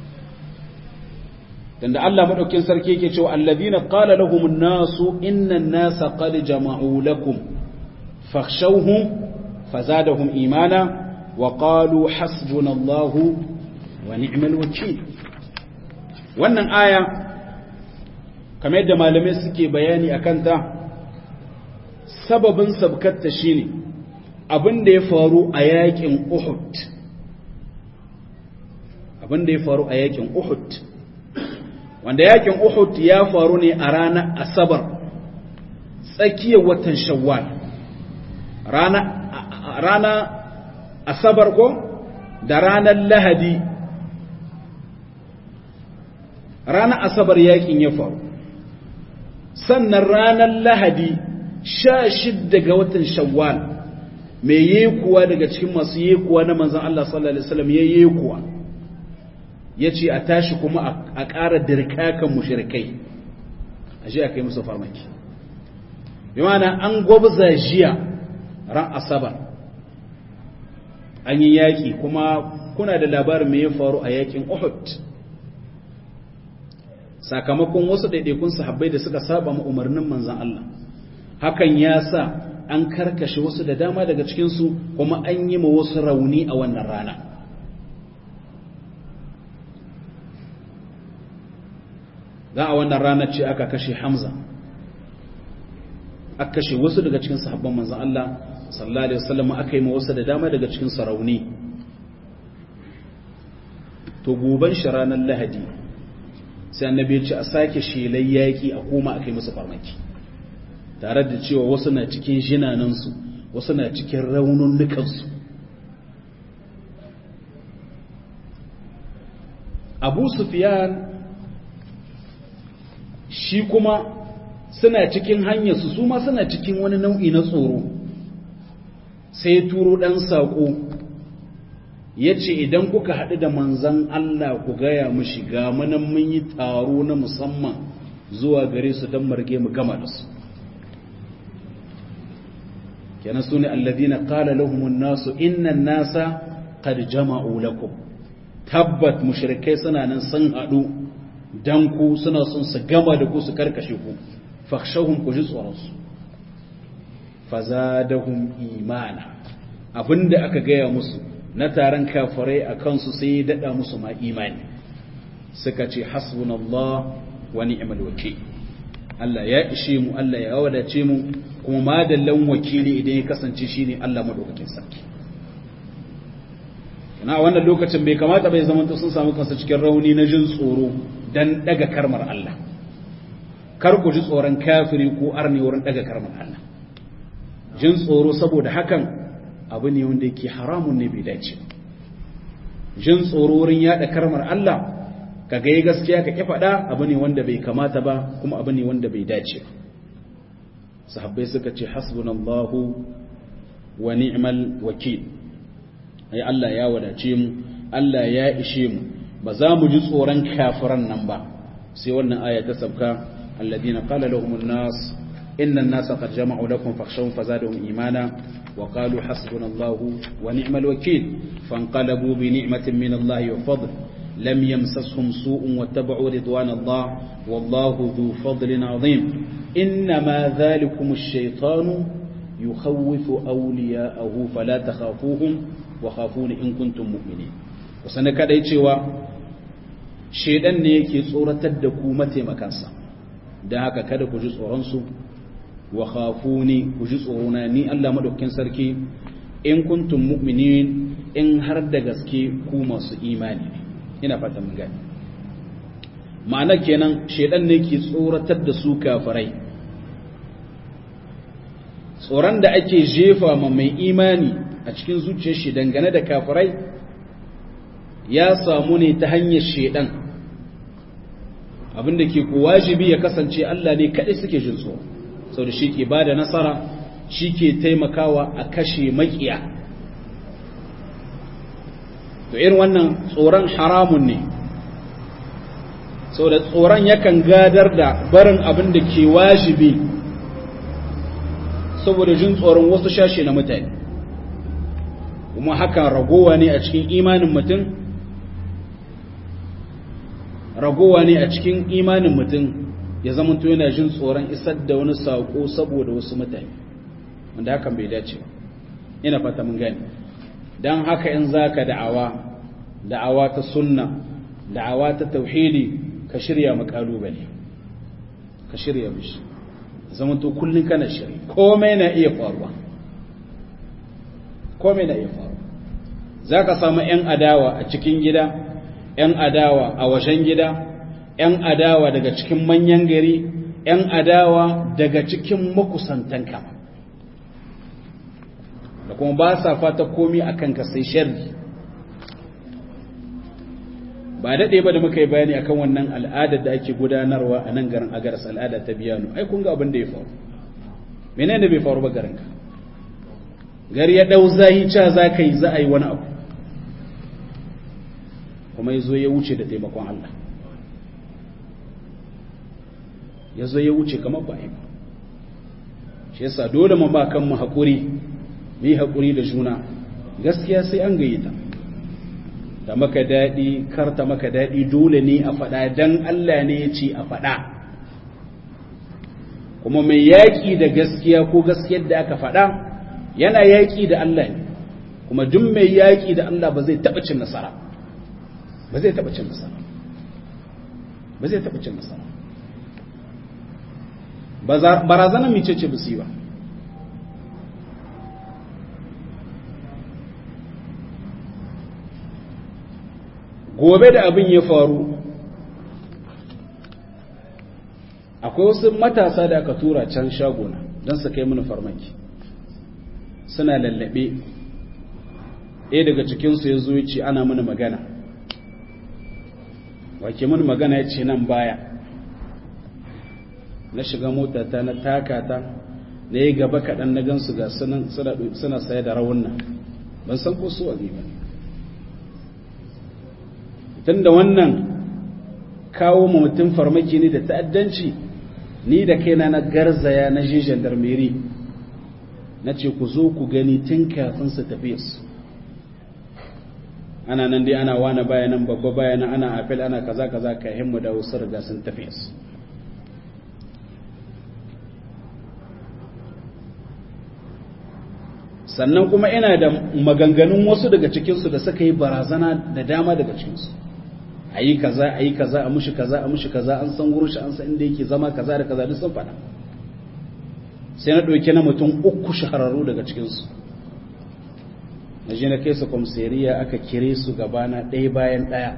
tunda Allah madaukin sarki yake cewa allazina qala lahum an-nasu inna an-nasa qad jama'u lakum fakhshawhum fazadahum imana wa qalu hasbunallahu wa ni'mal wakeel wannan aya kamar yadda malamai suke bayani akan ta sababin sabkatta shine abin da ya faru a yakin Uhud abin da ya faru a yakin Uhud wanda yakin Uhud ya faru ne a ranar Asabar tsakiyar watan Shawwal rana rana Asabar ko da ranar Lahadi ranar Asabar yakin ya faru sannan ranar Lahadi sha shidda ga watan Shawwal mai yekuwa daga cikin masu yekuwa na manzon Allah sallallahu alaihi wasallam ya yekuwa ya ce a tashi kuma a ƙara dirkakan mushrikai a ji a kai musu farmaki bi mana an gwabza jiya ran asabar an yi yaƙi kuma kuna da labarin mai ya faru a yaƙin uhud sakamakon wasu ɗaiɗaikun sahabbai da suka saba ma umarnin manzan Allah hakan ya sa an karkashe wasu da dama daga cikinsu kuma an yi ma wasu rauni a wannan rana za a wannan ranar ce aka kashe hamza aka kashe wasu daga cikin sahabban manzan Allah sallallahu alaihi wasallam aka yi ma wasu da dama daga cikin sarauni to goban shi ranar lahadi sai annabi ya ce a sake shelai yaƙi a koma aka yi musu farmaki tare da cewa wasu na cikin jinanansu wasu na cikin raununnukansu abu sufiyan shi kuma suna cikin hanyarsu su ma suna cikin wani nau'i na tsoro sai turo ɗan saƙo ya ce idan kuka haɗu da manzan Allah ku gaya mu shiga manan mun yi taro na musamman zuwa gare su don marge mu gama da su kenan su ne alladina qala lahumun nasu innan nasa qad jama'u lakum tabbat mushrikai suna nan sun haɗu dan ku suna son su gama da ku su karkashe ku fakhshawhum ku ji tsoron su fazadahum imana abinda aka gaya musu na taron kafirai a kansu sai ya dada musu ma imani suka ce hasbunallah wa ni'mal wakil Allah ya ishe mu Allah ya wadace mu kuma madallan wakili idan ya kasance shine Allah madaukakin sarki na wannan lokacin bai kamata bai zama sun samu kansu cikin rauni na jin tsoro dan daga karmar Allah kar ku ji tsoron kafiri ko arni wurin daga karmar Allah jin tsoro saboda hakan abu ne wanda yake haramun ne bai dace jin tsoro wurin yada karmar Allah ka ga gaskiya ka ki faɗa abu ne wanda bai kamata ba kuma abu ne wanda bai dace sahabbai suka ce hasbunallahu wa ni'mal wakil ai Allah ya wadace mu Allah ya ishe mu ba za mu ji tsoron kafiran nan ba sai wannan aya ta sabka alladina qala lahumun nas inna an-nasa qad jama'u lakum fakhshawhum fazadahum imana wa qalu hasbunallahu wa ni'mal wakil fanqalabu bi ni'matin min Allah wa fadl lam yamsashum su'un wattaba'u ridwan Allah wallahu dhu fadlin 'azim inma dhalikum ash-shaytanu yukhawwifu awliya'ahu fala takhafuhum wa khafuni in kuntum mu'minin kusan kadai cewa shedan ne yake tsoratar da ku mataimakansa dan haka kada ku ji tsoron su wa khafuni ku ji tsorona ni Allah madaukakin sarki in kuntum mu'minin in har da gaske ku masu imani ne ina fata mun gani ma'ana kenan shedan ne yake tsoratar da su kafirai tsoron da ake jefa ma mai imani a cikin zuciyar shi dangane da kafirai ya samu ne ta hanyar shedan abinda ke ku wajibi ya kasance Allah ne kaɗai suke jin tsoro sau da shi ke ba da nasara shi ke taimakawa a kashe makiya to irin wannan tsoron haramun ne sau da tsoron yakan gadar da barin abin da ke wajibi saboda jin tsoron wasu shashe na mutane kuma hakan ragowa ne a cikin imanin mutum ragowa ne a cikin imanin mutum ya zama to yana jin tsoron isar da wani saƙo saboda wasu mutane wanda hakan bai dace ina fata mun gani don haka in za ka da'awa da'awa ta sunna da'awa ta tauhidi ka shirya makalubale ka shirya mishi zama to kullum kana shiri komai na iya faruwa komai na iya faruwa za ka samu 'yan adawa a cikin gida 'yan adawa a wajen gida 'yan adawa daga cikin manyan gari 'yan adawa daga cikin makusantanka da kuma ba sa fata komi a kanka sai sharri ba daɗe ba da muka yi bayani akan wannan al'adar da ake gudanarwa a nan garin agaras al'ada ta biyano ai kun ga abin da ya faru menene bai faru ba garinka gari ya ɗau zahi ca za ka yi za a yi wani abu kuma ya zo ya wuce da taimakon Allah ya zo ya wuce kamar ba ba shi yasa dole mu ba kanmu haƙuri mu yi haƙuri da juna gaskiya sai an gayyata da maka daɗi karta maka daɗi dole ne a faɗa don Allah ne ya ce a faɗa kuma mai yaƙi da gaskiya ko gaskiyar da aka faɗa yana yaƙi da Allah ne kuma duk mai yaƙi da Allah ba zai taɓa cin nasara ba zai taɓa cin nasara ba zai taɓa cin nasara barazanar mice ce bisi ba gobe da abin ya faru akwai wasu matasa da aka tura can shagona don su kai mini farmaki suna lallabe ɗaya daga cikinsu ya zo ce ana mini magana wake mini magana ya ce nan baya na shiga motata na takata na yi gaba kaɗan na gansu ga suna saye da rawunan ban san ko su wani ba tun da wannan kawo ma mutum farmaki ne da ta'addanci ni da kaina na garzaya na je gendarmerie na ce ku zo ku gani tun kafin su tafi su ana nan dai ana wane bayanan babba bayanan ana afil ana kaza kaza ka himmu da wasu riga sun tafi su sannan kuma ina da maganganun wasu daga cikinsu da suka yi barazana da dama daga cikinsu a yi kaza a yi kaza a mushi kaza a mushi kaza an san wurin shi an san inda yake zama kaza da kaza duk sun faɗa sai na ɗauki na mutum uku shahararru daga cikinsu na je na kai su kwamseriya aka kire su gabana ɗaya bayan ɗaya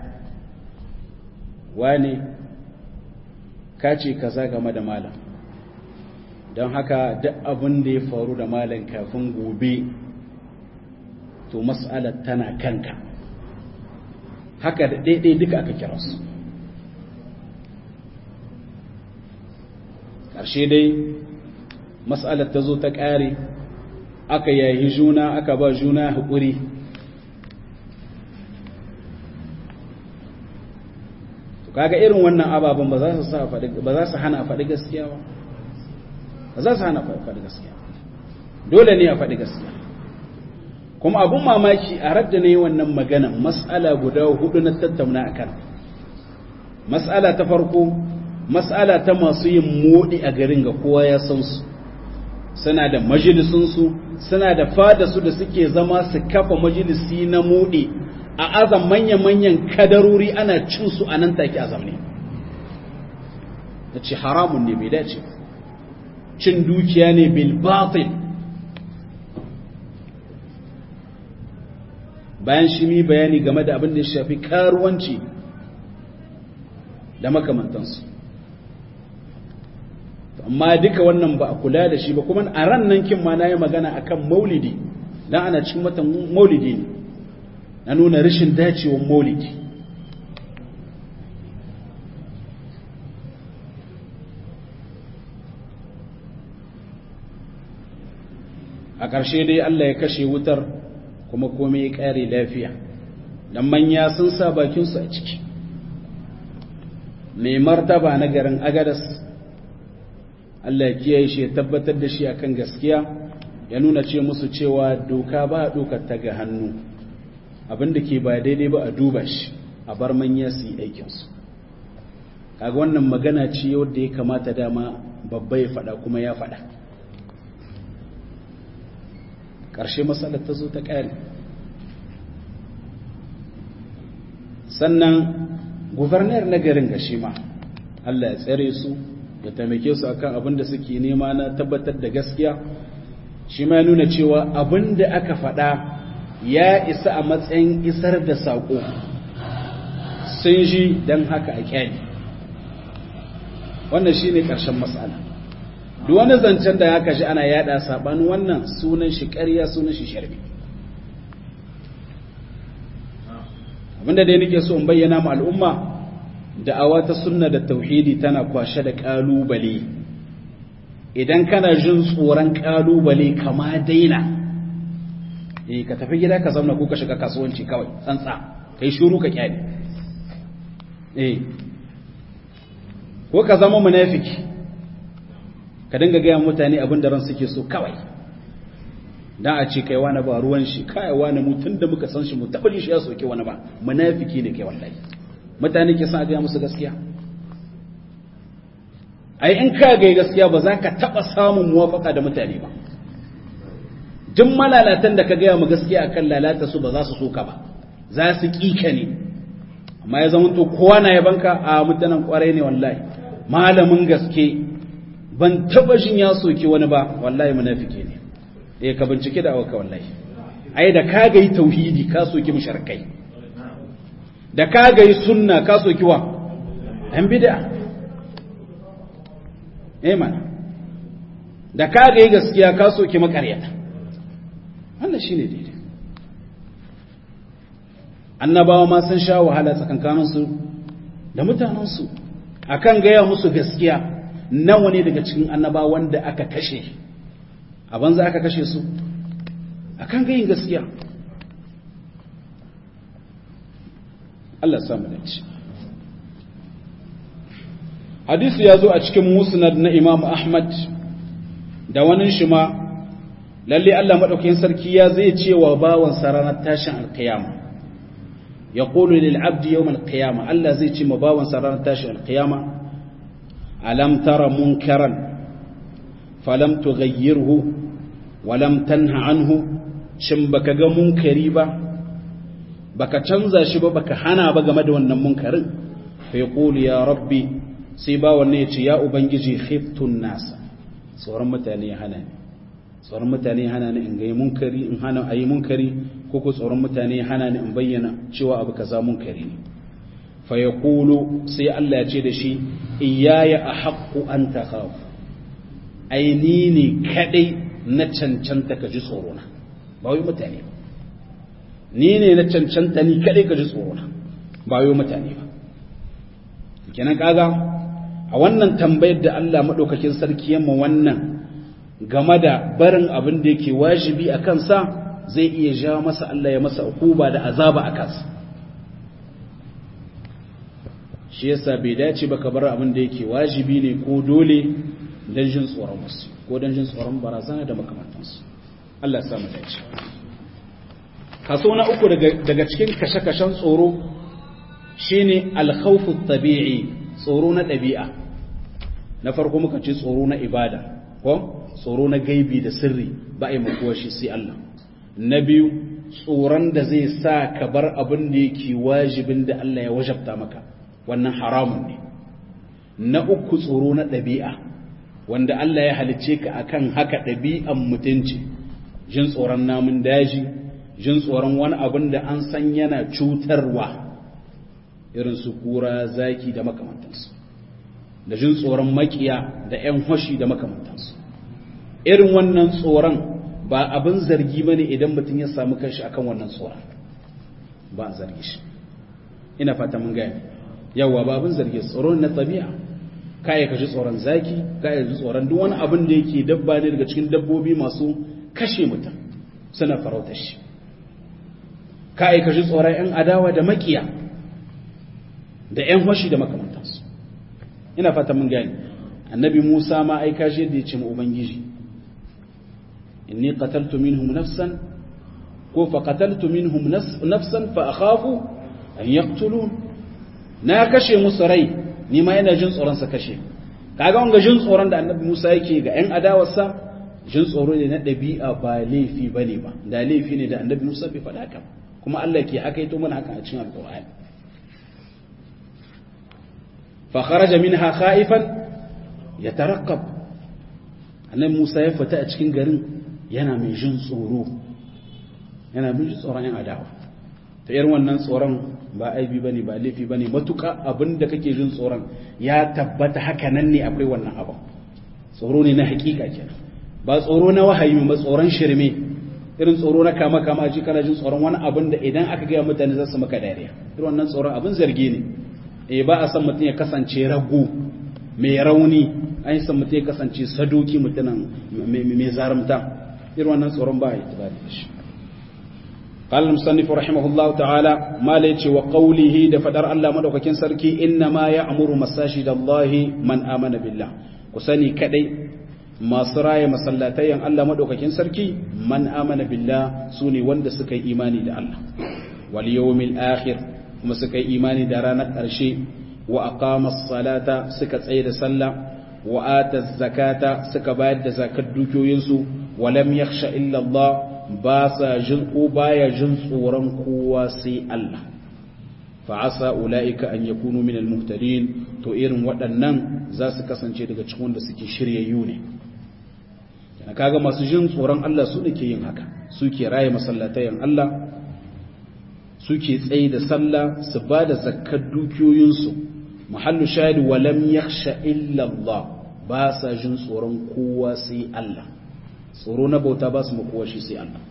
wane ka ce kaza game da malam don haka duk abin da ya faru da malam kafin gobe to mas'alar tana kanka haka da ɗaiɗai duka aka kira su ƙarshe dai mas'alar ta zo ta ƙare aka yayi juna aka ba juna haƙuri kaga irin wannan ababen ba za su hana a faɗi gaskiya ba ba za su hana a faɗi gaskiya dole ne a faɗi gaskiya kuma abun mamaki a radda ne wannan magana mas'ala guda hudu na tattauna a kan mas'ala ta farko mas'ala ta masu yin moɗi a garin ga kowa ya san su suna da majalisunsu suna da fada su da suke zama su kafa majalisi na moɗi a azam manya-manyan kadarori ana cin su a nan take azam ne da ce haramun ne bai dace cin dukiya ne bil batil bayan shi mi bayani game da abin da ya shafi karuwanci da makamantansu amma duka wannan ba a kula da shi ba kuma a ran nan kin ma na yi magana akan maulidi dan ana cikin watan maulidi ne na nuna rashin dacewar maulidi a ƙarshe dai Allah ya kashe wutar kuma komai ya ƙare lafiya dan manya sun sa bakinsu a ciki mai martaba na garin agadas Allah ya kiyaye shi ya tabbatar da shi akan gaskiya ya nuna ce musu cewa doka ba a dokar ta ga hannu abinda ke ba daidai ba a duba shi a bar manya su yi aikinsu kaga wannan magana ce wadda ya kamata dama babba ya faɗa kuma ya faɗa ƙarshe matsalar ta zo ta ƙari sannan gubernar na garin gashi ma Allah ya tsare su ya taimake su akan abin da suke nema na tabbatar da gaskiya shi ma ya nuna cewa abin da aka faɗa ya isa a matsayin isar da saƙo sun ji don haka a kyani wannan shi ne ƙarshen matsala duk wani zancen da haka shi ana yada saɓanin wannan sunan shi ƙarya sunan shi sharbi abinda dai nake so in bayyana ma al'umma da'awa ta sunna da tauhidi tana kwashe da ƙalubale idan kana jin tsoron ƙalubale kama daina eh ka tafi gida ka zauna ko ka shiga kasuwanci kawai tsantsa kai shiru ka kyale eh ko ka zama munafiki ka dinga gaya mutane abin da ran suke so kawai dan a ce kai wani ba ruwan shi kai wani mutun da muka san shi mu taba shi ya soke wani ba munafiki ne kai wallahi mutane ke san a gaya musu gaskiya ai in ka ga gaskiya ba za ka taba samun muwafaka da mutane ba duk malalatan da ka gaya mu gaskiya akan lalata su ba za su soka ba za su kika ne amma ya zama to kowa na yabanka a mutanen kwarai ne wallahi malamin gaske ban taba jin ya soki wani ba wallahi munafiki ne eh ka bincike da awaka wallahi ai da ka ga yi tauhidi ka soki mushrikai da ka ga yi sunna ka soki wa an bid'a eh mana da ka ga yi gaskiya ka soki makaryata wannan shi ne daidai annabawa ma sun sha wahala tsakankaninsu da mutanensu a kan gaya musu gaskiya nawa ne daga cikin annabawa wanda aka kashe a banza aka kashe su a kan gayin gaskiya Allah samu dace hadisi ya zo a cikin musnad na imam ahmad da wani shi ma lalle Allah madaukakin sarki ya zai ce wa bawan ranar tashin alkiyama ya qulu lil abdi yawm alqiyama Allah zai ce ma bawan ranar tashin alkiyama alam tara munkaran falam tughayyirhu walam tanha anhu shin baka ga munkari ba baka canza shi ba baka hana ba game da wannan munkarin fa yaqulu ya rabbi sai ba wannan ya ce ya ubangiji khiftun nasa tsoron mutane ya hana ni tsoron mutane ya hana ni in ga munkari in hana ayi munkari ko ko tsoron mutane ya hana ni in bayyana cewa abu kaza munkari ne fa yaqulu sai Allah ya ce da shi iyaya ahaqqu an takhaf ai ni ne kadai na cancanta ka ji tsoro na ba wai mutane ba ni ne na cancanta ni kadai ka ji tsoro na ba wai mutane ba kenan kaga a wannan tambayar da Allah maɗaukakin sarki yamma wannan game da barin abin da yake wajibi a kansa zai iya ja masa Allah ya masa ukuba da azaba a kansa shi yasa bai dace ba ka bar abin da yake wajibi ne ko dole don jin tsoron wasu ko don jin tsoron barazana da makamantansu Allah ya samu dace kaso na uku daga cikin kashe-kashen tsoro shine alkhawfu tabi'i tsoro na ɗabi'a na farko muka ce tsoro na ibada ko tsoro na gaibi da sirri ba a yi makuwa shi sai Allah na biyu tsoron da zai sa ka bar abin da yake wajibin da Allah ya wajabta maka wannan haramun ne na uku tsoro na ɗabi'a wanda Allah ya halicce ka akan haka ɗabi'an mutunci jin tsoron namun daji jin tsoron wani abin da an san yana cutarwa irin su kura zaki da makamantansu da jin tsoron makiya da 'yan hoshi da makamantansu irin wannan tsoron ba abin zargi ba ne idan mutum ya samu kanshi akan wannan tsoron ba a zargi shi ina fata mun gaya yawa ba abin zargi tsoron na tabi'a kaya ka ji tsoron zaki kaya ji tsoron duk wani abin da yake dabba ne daga cikin dabbobi masu kashe mutum suna farautar shi kaya ka ji tsoron 'yan adawa da makiya da 'yan hoshi da makamantansu ina fata mun gani annabi Musa ma aika shi da ya ce ma ubangiji inni qataltu minhum nafsan ko fa qataltu minhum nafsan fa akhafu an yaqtulun na kashe musu rai ni ma ina jin tsoron sa kashe kaga wanga jin tsoron da annabi Musa yake ga 'yan adawarsa jin tsoro ne na ɗabi'a ba laifi bane ba da laifi ne da annabi Musa bai faɗa haka kuma Allah ke haka ito mana haka a cikin alƙur'ani فخرج منها خائفا يترقب annabi Musa ya fita a cikin garin yana mai jin tsoro yana mai jin tsoron yan adawa ta irin wannan tsoron ba aibi bane ba laifi bane matuka abinda kake jin tsoron ya tabbata haka nan ne akwai wannan abin tsoro ne na hakika kenan ba tsoro na wahayi ba tsoron shirme irin tsoro na kama kama ji kana jin tsoron wani abin da idan aka ga mutane za su maka dariya irin wannan tsoron abin zargi ne e ba a san mutum ya kasance rago mai rauni an yi san mutum ya kasance sadoki mutunan mai zarumta irin wannan tsoron ba a yi tibari da shi قال المصنف رحمه الله تعالى ما ليتي وقوله دفدر الله مدوكاكين سركي انما يأمر مساجد الله من آمن بالله كسني كدي ما سرايا مسلاتين الله مدوكاكين سركي من آمن بالله سوني وند سكي إيماني دا الله واليوم الآخر kuma suka yi imani da ranar ƙarshe wa aqama salata suka tsaye da sallah wa ata zakata suka bayar da zakat dukiyoyinsu wa lam yakhsha illa Allah ba sa jin ko baya jin tsoron kowa sai Allah fa asa ulaika an yakunu min al-muhtadin to irin waɗannan za su kasance daga cikin wanda suke shiryayyu ne kana kaga masu jin tsoron Allah su ne ke yin haka suke raye masallatayen Allah suke tsaye da sallah su ba da zakkar dukiyoyinsu muhallu shahid walam yakhsha illa Allah ba sa jin tsoron kowa sai Allah tsoro na bauta ba su kowa shi sai Allah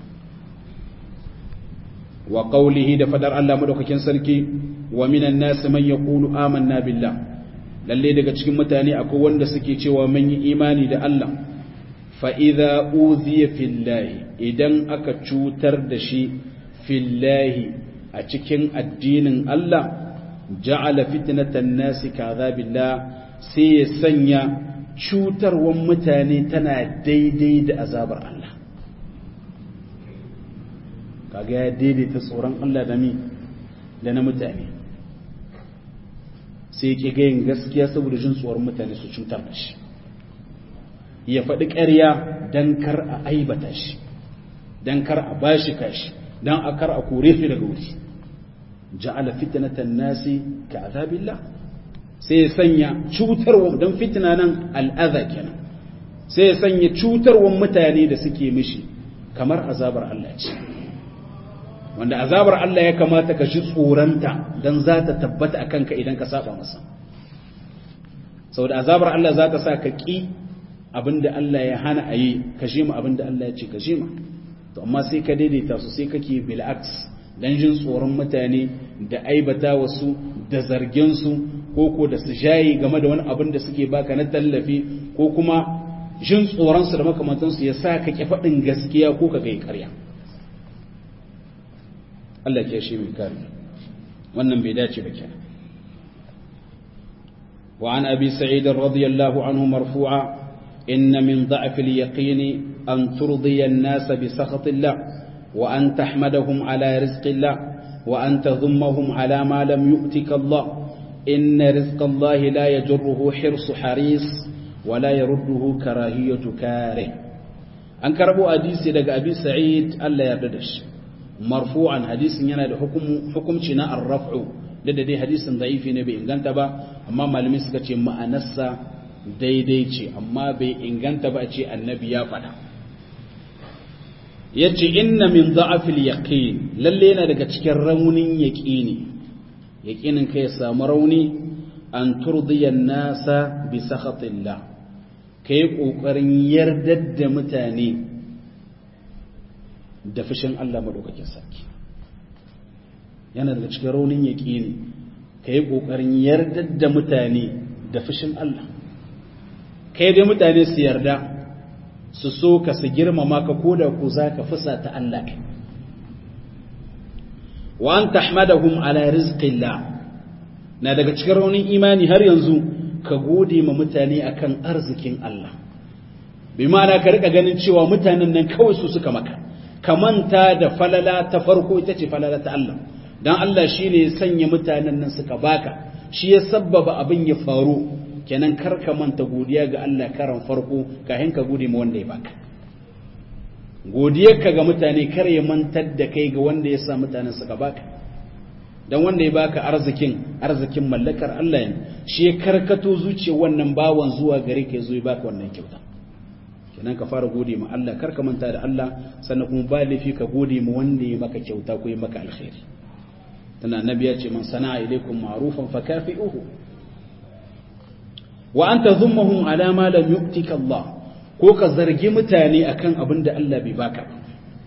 wa qawlihi da fadar Allah madaukakin sarki wa minan nas man yaqulu amanna billah lalle daga cikin mutane akwai wanda suke cewa mun yi imani da Allah fa idza uziya fillahi idan aka cutar da shi fillahi a cikin addinin Allah ja'ala fitnatan nasi kadhabillah sai ya sanya cutarwan mutane tana daidai da azabar Allah kaga ya daidaita tsoron Allah da mi da na mutane sai ke gayin gaskiya saboda jin tsoron mutane su cutar da shi ya faɗi ƙarya dan kar a aibata shi dan kar a bashi kashi dan a kar a kore shi daga wuri ja'ala fitnatan nasi ka azabillah sai ya sanya cutarwa dan fitna nan al'adha kenan sai ya sanya cutarwan mutane da suke mishi kamar azabar Allah ce wanda azabar Allah ya kamata ka ji tsoranta don za ta tabbata a kanka idan ka saba masa sau da azabar Allah za ta sa ka ƙi abinda Allah ya hana a yi ka shima abinda Allah ya ce ka shima to amma sai ka daidaita su sai kake bil'aks don jin tsoron mutane da aibata wasu da zargensu ko ko da su jayi game da wani abin da suke baka na tallafi ko kuma jin tsoronsu da makamantansu ya sa ka ƙi faɗin gaskiya ko ka gai ƙarya Allah ke shi mai kare wannan bai dace ba kenan wa an abi sa'id radiyallahu anhu marfu'a inna min da'f al-yaqin an turdiya an-nas bi sakhatillah wa an tahmadahum ala rizqillah wa an tadhummahum ala ma lam yu'tika Allah inna rizqa Allah la yajruhu hirsu haris wa la yarudduhu karahiyatu karih an karbo hadisi daga abi sa'id Allah ya yarda da shi marfu'an hadisin yana da hukumci na arraf'u da da dai hadisin da'ifi ne bai inganta ba amma malamai suka ce ma'anarsa daidai ce amma bai inganta ba a ce annabi ya faɗa yace inna min da'afil yaqin lalle yana daga cikin raunin yaqini yaqinin kai ya samu rauni an turdiya nasa bi sakhatillah kai kokarin yardar da mutane da fushin Allah maɗaukakin sarki yana daga cikin raunin yaƙini ka yi ƙoƙarin yardar da mutane da fushin Allah kai dai mutane su yarda su so ka su girmama ka ko da ku za ka fusa ta Allah kai wa an tahmadahum ala rizqillah na daga cikin raunin imani har yanzu ka gode ma mutane akan arzikin Allah bi ma'ana ka rika ganin cewa mutanen nan kawai su suka maka ka manta da falala ta farko ita ce falala ta Allah dan Allah shine ya sanya mutanen nan suka baka shi ya sabbaba abin ya faru kenan kar ka manta godiya ga Allah karan farko kafin ka gode ma wanda ya baka godiyarka ga mutane kar ya mantar da kai ga wanda ya sa mutanen suka baka dan wanda ya baka arzikin arzikin mallakar Allah ne shi ya karkato zuciyar wannan bawan zuwa gare ka zo ya baka wannan kyauta kenan ka fara gode ma Allah kar ka manta da Allah sannan kuma ba laifi ka gode ma wanda ya maka kyauta ko ya maka alkhairi tana annabi ya ce man sana'a ilaikum ma'rufan fakafi'uhu wa anta dhummahum ala ma lam yu'tika Allah ko ka zargi mutane akan abin da Allah bai baka ba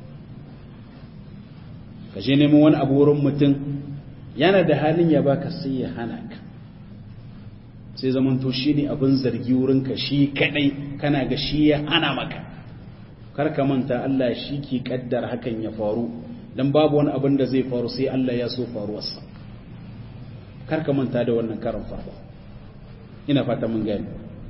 ka je neman wani abu wurin mutum yana da halin ya baka sai ya hana ka sai zamanto shi ne abin zargi wurinka shi kadai kana ga shi ya hana maka kar ka manta Allah shi ke kaddar hakan ya faru dan babu wani abin da zai faru sai Allah ya so faruwarsa kar ka manta da wannan karan farko ina fata mun gani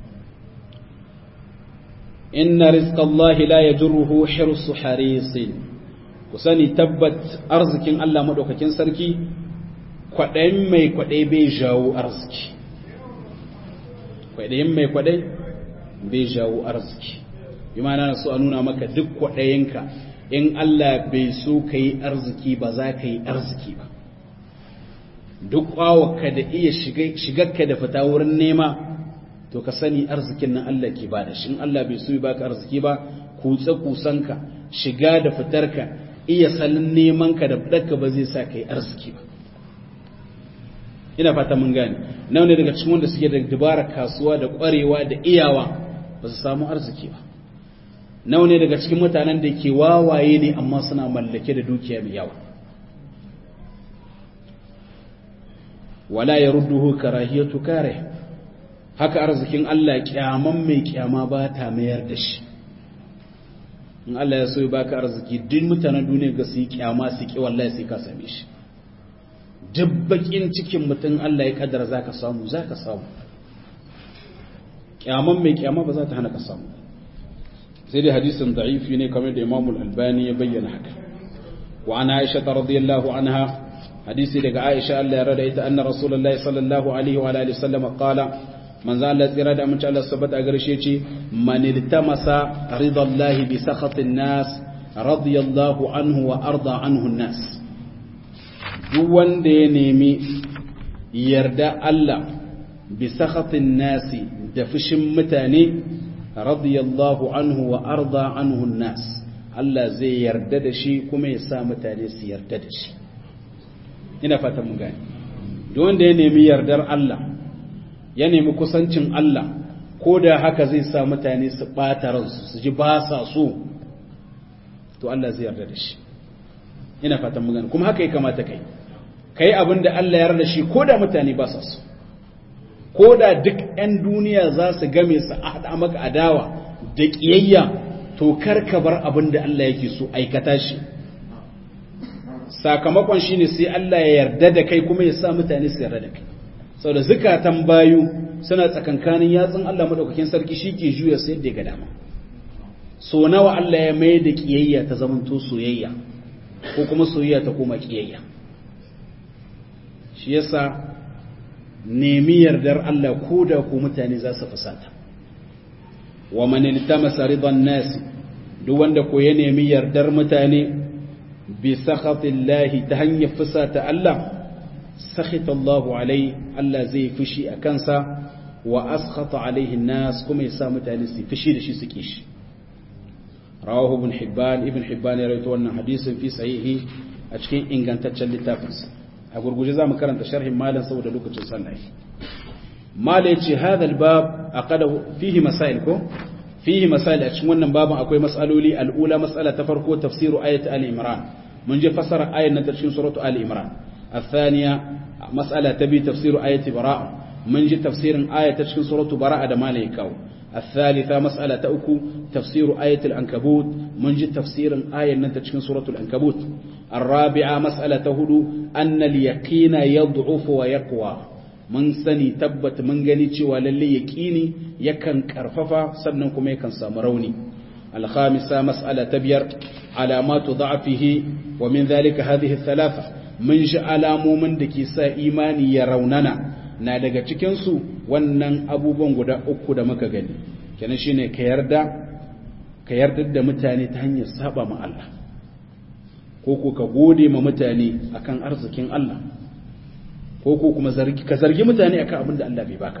inna rizqallahi la yajruhu hirsu harisin ku sani tabbat arzikin Allah madaukakin sarki kwaɗayin mai kwaɗai bai jawo arziki kwaɗayin mai kwaɗai bai jawo arziki bi na so a nuna maka duk kwaɗayinka in Allah bai so ka yi arziki ba za ka yi arziki ba duk ƙwawarka da iya shigarka da fita wurin nema to ka sani arzikin nan Allah ke ba da shi in Allah bai so ya baka arziki ba kutse kusanka shiga da fitarka iya salin nemanka da fitarka ba zai sa ka yi arziki ba ina fata mun gane nawa ne daga cikin wanda suke da dabara kasuwa da ƙwarewa da iyawa ba su samu arziki ba nawa ne daga cikin mutanen da ke wawaye ne amma suna mallake da dukiya mai yawa wala ya rudduhu karahiyatu kare haka arzikin Allah kyaman mai kyama ba ta mayar da shi in Allah ya so ya baka arziki duk mutanen duniya ga su yi kyama su ki wallahi sai ka same shi duk bakin cikin mutum Allah ya kaddara zaka samu zaka samu kyaman mai kyama ba za ta hana ka samu sai dai hadisin da'ifi ne kamar da Imam Al-Albani ya bayyana haka wa ana Aisha radiyallahu anha hadisi daga Aisha Allah ya rada ita anna Rasulullahi sallallahu alaihi wa alihi wasallam qala manzo Allah tsira da amince Allah sabata a garshe ce man iltamasa ridallahi bi sakhatin nas radiyallahu anhu wa arda anhu nas duk wanda ya nemi yarda Allah bi sakhatin nasi da fushin mutane radiyallahu anhu wa arda anhu nas Allah zai yarda da shi kuma ya sa mutane su yarda da shi ina fata mun gani duk wanda ya nemi yardar Allah ya nemi kusancin Allah ko da haka zai sa mutane su ɓata ransu su ji ba sa so to Allah zai yarda da shi ina fatan magana kuma haka ya kamata kai kai abin da Allah ya yarda shi ko da mutane ba sa so ko da duk 'yan duniya za su game su haɗa maka adawa da ƙiyayya to kar ka bar abin da Allah yake so aikata shi sakamakon shine sai Allah ya yarda da kai kuma ya sa mutane su yarda da kai sau da zukatan bayu suna tsakankanin yatsun Allah maɗaukakin sarki shi ke juya su yadda ya ga dama so nawa Allah ya mai da ƙiyayya ta zamanto soyayya ko kuma soyayya ta koma ƙiyayya shi yasa nemi yardar Allah ko da ko mutane za su fusata wa man iltamasa ridan nas duk wanda ko ya nemi yardar mutane bi sakhatillahi ta hanyar fusata Allah sakhita Allahu alai Allah zai fushi a kansa wa askhata alaihi nas kuma ya sa mutane su fushi da shi su kishi rawahu ibn hibban ibn hibban ya rawaito wannan hadisin fi sahihi a cikin ingantaccen littafinsa a gurguje zamu karanta sharhin malam saboda lokacin sallah mala yace hadha albab aqada fihi masail ko fihi masail a cikin wannan babin akwai mas'aloli al'ula mas'ala ta farko tafsiru ayat al-imran mun je fasara ayat na cikin suratu al-imran الثانية مسألة تبي تفسير آية براءة من جي تفسير آية تشكين سورة براءة دماليكاو الثالثة مسألة تأكو تفسير آية الأنكبوت من جي تفسير آية تشكين سورة الأنكبوت الرابعة مسألة تهدو أن اليقين يضعف ويقوى من سني تبت من غنيتي وللي يكيني يكن كرففا سننكم يكن سامروني الخامسة مسألة تبير علامات ضعفه ومن ذلك هذه الثلاثة mun shi alamomin da ke sa imani ya raunana na daga cikinsu wannan abubuwan guda uku da muka gani kenan shine ka yarda ka yarda da mutane ta hanyar saba ma Allah ko ko ka gode ma mutane akan arzikin Allah ko ko kuma zargi ka zargi mutane akan abin da Allah bai baka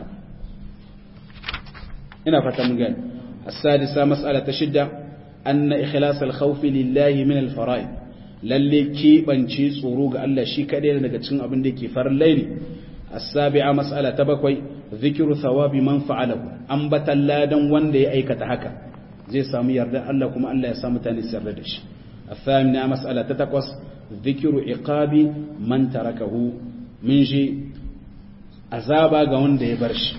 ina fata mun gani as-sadisa mas'ala ta shidda anna ikhlas al-khawf lillahi min al-fara'id lalle keɓance tsoro ga Allah shi kaɗai daga cikin abin da ke farin laili as-sabi'a mas'ala ta bakwai zikru thawabi man fa'alahu ambatan ladan wanda ya aikata haka zai samu yarda Allah kuma Allah ya sa mutane su yarda da shi as-thamina mas'ala ta takwas zikru iqabi man tarakahu min shi azaba ga wanda ya bar shi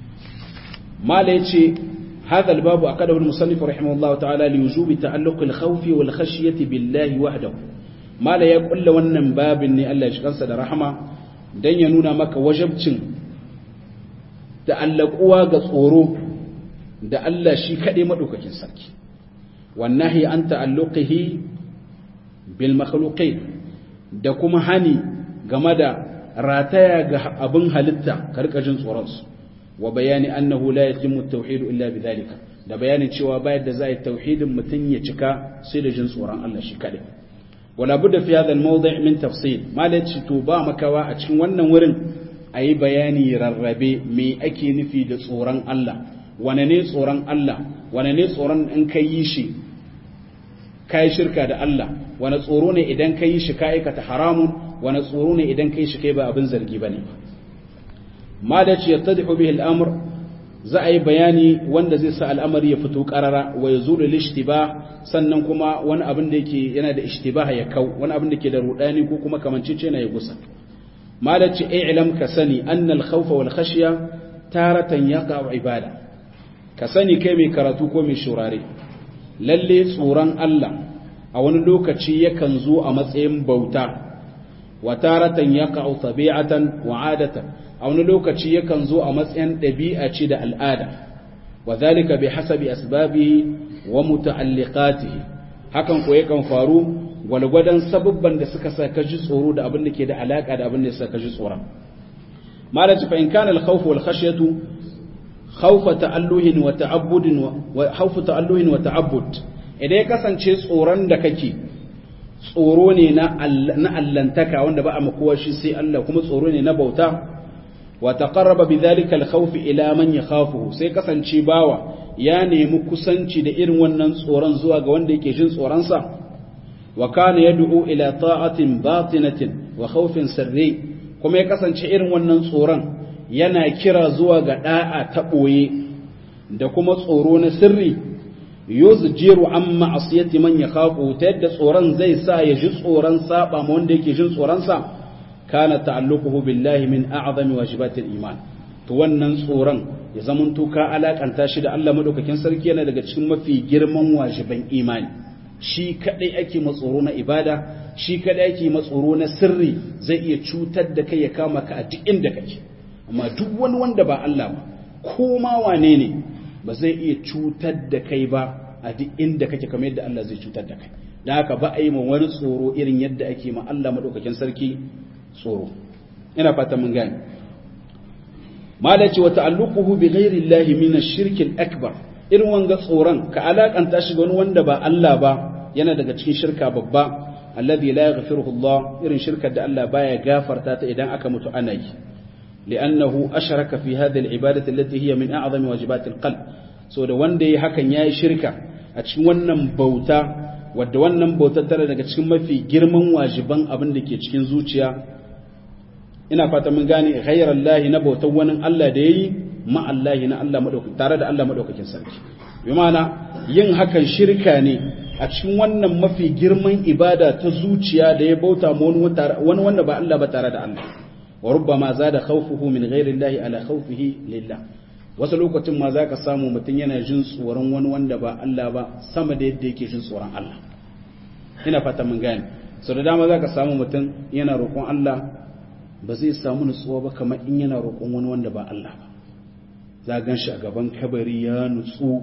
mala yace هذا الباب أقده المصنف رحمه الله تعالى لوجوب تعلق الخوف والخشية بالله وحده ما لا يقول wannan babin ne Allah ya shi kansa da rahama dan ya nuna maka wajabcin ta'allaquwa ga tsoro da Allah shi kadai madaukakin sarki wannahi an ta'alluqihi bil makhluqin da kuma hani game da rataya ga abin halitta karkajin tsoron su wa bayani annahu la yatimmu at-tauhid illa bidhalika da bayanin cewa bayar da zai tauhidin mutun ya cika sai da jin tsoron Allah shi kadai wala budda fi hadha al-mawdi' min tafsil malaci to ba makawa a cikin wannan wurin ayi bayani rarrabe me ake nufi da tsoron Allah wane ne tsoron Allah wane ne tsoron in kai yi shi kai shirka da Allah wane tsoro ne idan kai shi ka aikata haramun wane tsoro ne idan kai shi kai ba abin zargi bane ma da ce yattadihu bihi al-amr za a yi bayani wanda zai sa al'amari ya fito karara wa yazulu al-ishtibah sannan kuma wani abin da yake yana da ishtibah ya kau wani abin da ke da rudani ko kuma kamancece na ya gusa ma da ce i'lam ka sani anna al-khawfa wal khashya taratan yaqa ibada ka sani kai mai karatu ko mai shurare lalle tsoron Allah a wani lokaci yakan zo a matsayin bauta wa taratan yaqa tabi'atan wa 'adatan a wani lokaci yakan zo a matsayin ɗabi'a ce da al'ada wa zalika bi hasabi asbabihi wa muta'alliqatihi hakan ko yakan faru gwalgwadon sababban da suka sa ka ji tsoro da abin da ke da alaka da abin da suka ji tsoron malaci fa in kana al-khawf wal khashyatu khawfa ta'alluhin wa ta'abbudin wa khawfa ta'alluhin wa ta'abbud idan ya kasance tsoron da kake tsoro ne na allantaka wanda ba a makowa shi sai Allah kuma tsoro ne na bauta wa taqarraba bidhalika al-khawf ila man yakhafuhu sai kasance bawa ya nemi kusanci da irin wannan tsoron zuwa ga wanda yake jin tsoron sa wa kana yad'u ila ta'atin batinatin wa khawfin sirri kuma ya kasance irin wannan tsoron yana kira zuwa ga da'a ta boye da kuma tsoro na sirri yuzjiru an ma'asiyati man yakhafu ta yadda tsoron zai sa ya ji tsoron saba ma wanda yake jin tsoron sa kana ta'alluquhu billahi min a'zami wajibatil iman to wannan tsoron ya zamanto ka alakanta shi da Allah madaukakin sarki yana daga cikin mafi girman wajiban imani shi kadai ake matsoro na ibada shi kadai ake matsoro na sirri zai iya cutar da kai ya kama ka a duk inda kake amma duk wani wanda ba Allah ba ko ma wane ne ba zai iya cutar da kai ba a duk inda kake kamar yadda Allah zai cutar da kai da haka ba a yi ma wani tsoro irin yadda ake ma Allah madaukakin sarki tsoro ina fata mun gane malaci wa ta'alluquhu bi ghairi Allah min ash-shirk al-akbar irin wanga tsoron ka alakanta shi ga wani wanda ba Allah ba yana daga cikin shirka babba alladhi la yaghfiruhu Allah irin shirkar da Allah baya gafarta ta idan aka mutu ana yi لأنه أشرك في هذه العبادة التي هي من أعظم واجبات القلب so da wanda ya hakan yayi shirka a cikin wannan bauta wadda wannan bautar tana daga cikin mafi girman wajiban abin da ke cikin zuciya ina fata mun gane ghayrallahi na bautar wani Allah da yayi ma Allah na Allah madaukakin tare da Allah madaukakin sarki bi ma'ana yin hakan shirka ne a cikin wannan mafi girman ibada ta zuciya da ya bauta ma wani wanda ba Allah ba tare da Allah wa rubbama zada khawfuhu min ghairi Allah ala khawfihi lillah wasu lokacin ma zaka samu mutum yana jin tsoron wani wanda ba Allah ba sama da yadda yake jin tsoron Allah ina fata mun gane so da dama zaka samu mutum yana roƙon Allah ba zai samu nutsuwa ba kamar in yana roƙon wani wanda ba Allah ba za gan shi a gaban kabari ya nutsu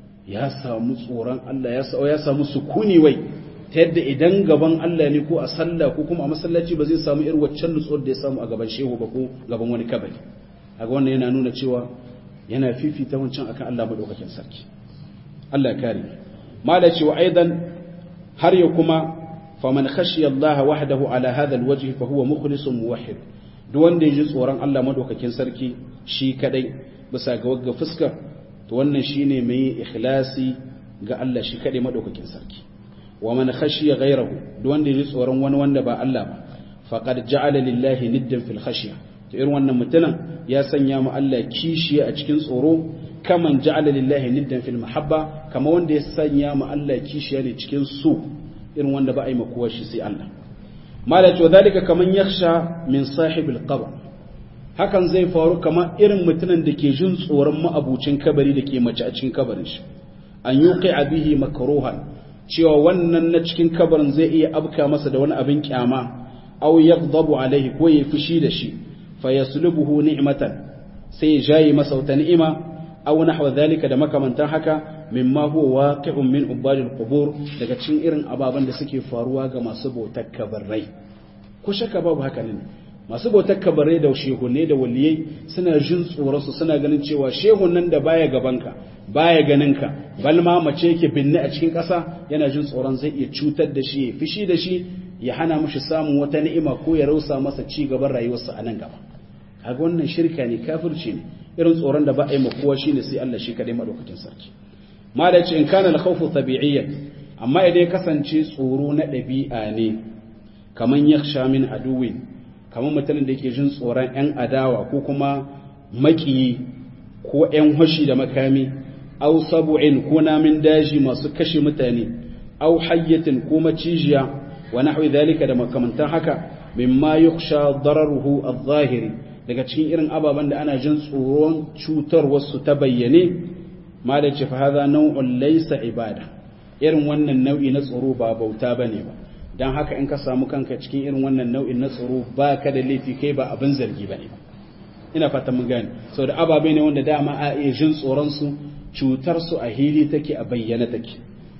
ya samu tsoron Allah ya samu sukuni wai ta yadda idan gaban Allah ne ko a sallah ko kuma a masallaci ba zai samu irin waccan nutsuwar da ya samu a gaban shehu ba ko gaban wani kabari kaga wannan yana nuna cewa yana fifita wancan akan Allah madaukakin sarki Allah kare mala cewa aidan har ya kuma faman khashiya Allah wahdahu ala hadha alwajh fa huwa mukhlisun muwahhid duk wanda ya ji tsoron Allah madaukakin sarki shi kadai bisa ga wagga fuska to wannan shine mai ikhlasi ga Allah shi kadai madaukakin sarki wa man khashiya ghayrahu duk wanda yaji tsoron wani wanda ba Allah ba faqad ja'ala lillahi niddan fil khashya to irin wannan mutumin ya sanya mu Allah kishiya a cikin tsoro kaman ja'ala lillahi niddan fil mahabba kama wanda ya sanya mu Allah kishiya ne cikin so irin wanda ba a yi makuwa shi sai Allah mala to dalika kaman yakhsha min sahibil qabr hakan zai faru kamar irin mutumin da ke jin tsoron ma'abucin kabari da ke mace a cikin kabarin shi an yuqi bihi makruhan cewa wannan na cikin kabarin zai iya abka masa da wani abin kyama aw yaghdabu alaihi ko ya fushi da shi fa yaslubuhu ni'matan sai ya jayi masa wata ni'ima aw nahwa dhalika da makamantan haka mimma huwa waqi'un min ubadil qubur daga cikin irin ababan da suke faruwa ga masu bautar kabarai ko shakka babu haka ne masu bautar kabarai da shehunne da waliyai suna jin tsoronsu suna ganin cewa shehun nan da baya gabanka baya ganinka balma mace yake binne a cikin ƙasa yana jin tsoron zai iya cutar da shi ya fishi da shi ya hana mashi samun wata ni'ima ko ya rausa masa ci gaban rayuwarsa a nan gaba kaga wannan shirka ne kafirci ne irin tsoron da ba a yi ma kowa shine sai Allah shi kadai madaukakin sarki ma da ce in kana al-khawfu tabi'iyyan amma idan ya kasance tsoro na ɗabi'a ne kaman yakhsha min aduwin kamar mutumin da yake jin tsoron 'yan adawa ko kuma makiyi ko 'yan hashi da makami au sabu'in ko namin daji masu kashe mutane au hayyatin ko macijiya wa nahwi dhalika da makamantan haka mimma yukhsha dararuhu adh-zahiri daga cikin irin ababen da ana jin tsoron cutar wasu ta bayyane ma da ce fa hadha naw'un laysa ibada irin wannan nau'i na tsoro ba bauta bane ba don haka in ka samu kanka cikin irin wannan nau'in na tsoro ba ka da laifi kai ba abin zargi ba ne ina fata mun gane sau da ababe ne wanda dama a iya jin tsoronsu cutarsu a hili take a bayyana take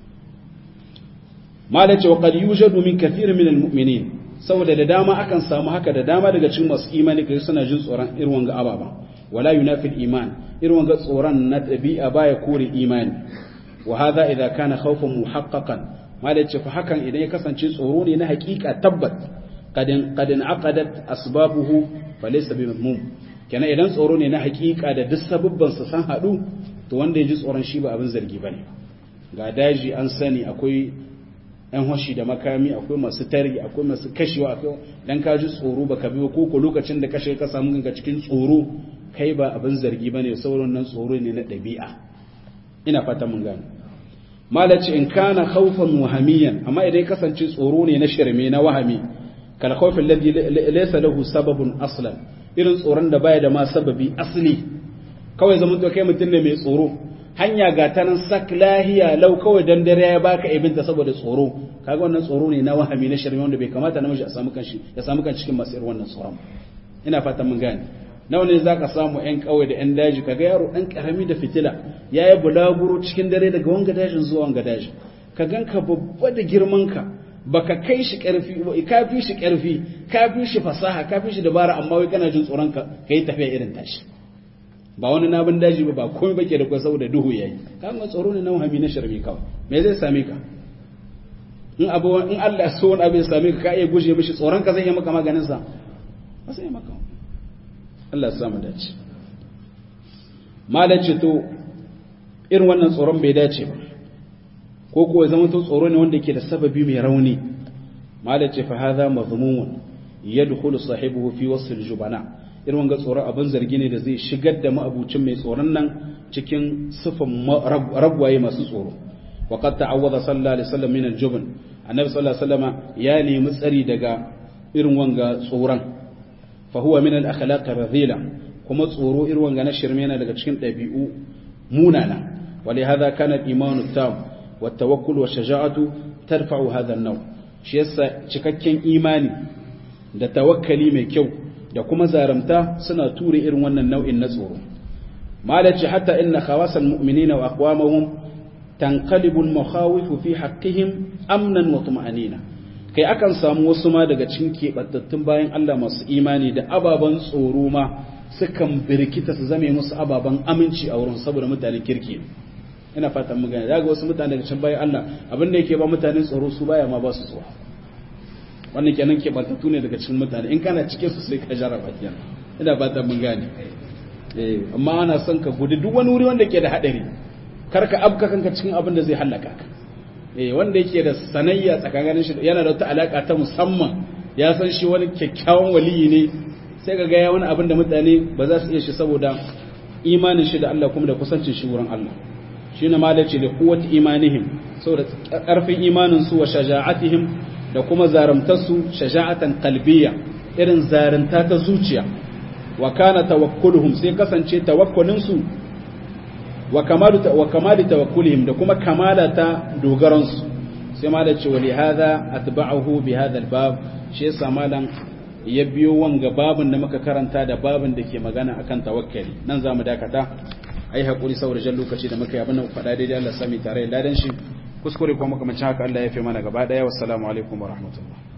mala ce wa qad yujadu min kathir min almu'minin saboda da dama akan samu haka da dama daga cikin masu imani kai suna jin tsoron irin wanga ababa wala yunafi al-iman irin wanga tsoron na dabi'a baya kore imani wa hadha idha kana khawfan muhaqqaqan malai ce fa hakan idan ya kasance tsoro ne na hakika tabbat qadin qadin aqadat asbabuhu falaysa bi mamnun kenan idan tsoro ne na hakika da duk sabubban sa san hadu to wanda ya ji tsoron shi ba abin zargi bane ga daji an sani akwai yan hoshi da makami akwai masu tari akwai masu kashewa akwai dan ka ji tsoro baka bi ko ko lokacin da kashe ka samu kanka cikin tsoro kai ba abin zargi bane sauran nan tsoro ne na dabi'a ina fata mun gane malaci in kana khawfan wahamiyan amma idan kasance tsoro ne na shirme na wahami kal khawfin ladhi laysa lahu sababun aslan irin tsoron da baya da ma sababi asli kawai zaman to kai mutum ne mai tsoro hanya ga ta nan sak lahiya lau kawai dan dare ya baka ibinta saboda tsoro kaga wannan tsoro ne na wahami na shirme wanda bai kamata namiji a samu kanshi ya samu kan cikin masu irin wannan tsoron ina fatan mun gane nawa ne za ka samu 'yan kawai da 'yan daji kaga yaro ɗan ƙarami da fitila ya yi bulaguro cikin dare daga wanga dajin zuwa wanga daji ka gan ka babba da girmanka ba ka kai shi ƙarfi ba ka fi shi ƙarfi ka fi shi fasaha ka fi shi dabara amma wai kana jin tsoron ka ka yi tafiya irin tashi ba wani nabin daji ba ba komai bake da kwai saboda duhu yayi ka ga tsoro ne na wahami na sharmi kawai me zai same ka in abu in Allah ya so wani abu ya same ka ka iya guje mishi tsoron ka zai yi maka maganin sa ba sai maka Allah samu dace malace to irin wannan tsoron bai dace ba ko kuwa zama to tsoro ne wanda ke da sababi mai rauni malace fa hadha mazmumun yadkhulu sahibuhu fi wasl jubana irin wanga tsoron abin zargi ne da zai shigar da ma'abucin mai tsoron nan cikin sifan ragwaye masu tsoro wa qad ta'awwadha sallallahu alaihi wasallam min al-jubn annabi sallallahu alaihi wasallama ya nemi tsari daga irin wanga tsoron فهو من الأخلاق الرذيلة كما تصوروا إروان غانا شرمينا لغا تشكين تبيئو مونانا ولهذا كان الإيمان التام والتوكل والشجاعة ترفع هذا النوع شيسا cikakken imani da tawakkali mai kyau da kuma zaramta suna ture irin wannan nau'in na tsoro malaci hatta inna khawasal mu'minina wa aqwamahum tanqalibu al-makhawif fi haqqihim amnan wa tuma'anina kai akan samu wasu ma daga cikin keɓantattun bayan Allah masu imani da ababen tsoro ma sukan birkita su zame musu ababen aminci a wurin saboda mutanen kirki ina fatan mu gane daga wasu mutane daga cikin bayan Allah abin da yake ba mutanen tsoro su baya ma ba su tsoro wannan kenan keɓantattu ne daga cikin mutane in kana cikin su sai ka jarraba kenan ina fatan mun gane eh amma ana son ka gudu duk wani wuri wanda ke da hadari kar ka abka kanka cikin abin da zai halaka ka eh wanda yake da sanayya tsakanin shi yana da wata alaka ta musamman ya san shi wani kyakkyawan waliyi ne sai ga ya wani abin da mutane ba za su iya shi saboda imanin shi da Allah kuma da kusancin shi wurin Allah shine malaci da quwwat imanihim saboda karfin imanin su wa shaja'atihim da kuma zaramtarsu shaja'atan qalbiyya irin zaranta ta zuciya wa kana tawakkuluhum sai kasance tawakkulin su wa kamalu wa kamali tawakkulihim da kuma kamala ta dogaran su sai ma da cewa li hadha atba'uhu bi hadha al-bab shi yasa malan ya biyo wanga babin da muka karanta da babin da ke magana akan tawakkali nan zamu dakata ai hakuri saboda jan lokaci da muka yi abin da faɗa daidai Allah sami tare da ladan shi kuskure kuma makamancin haka Allah ya fi mana gaba daya wassalamu alaikum wa rahmatullah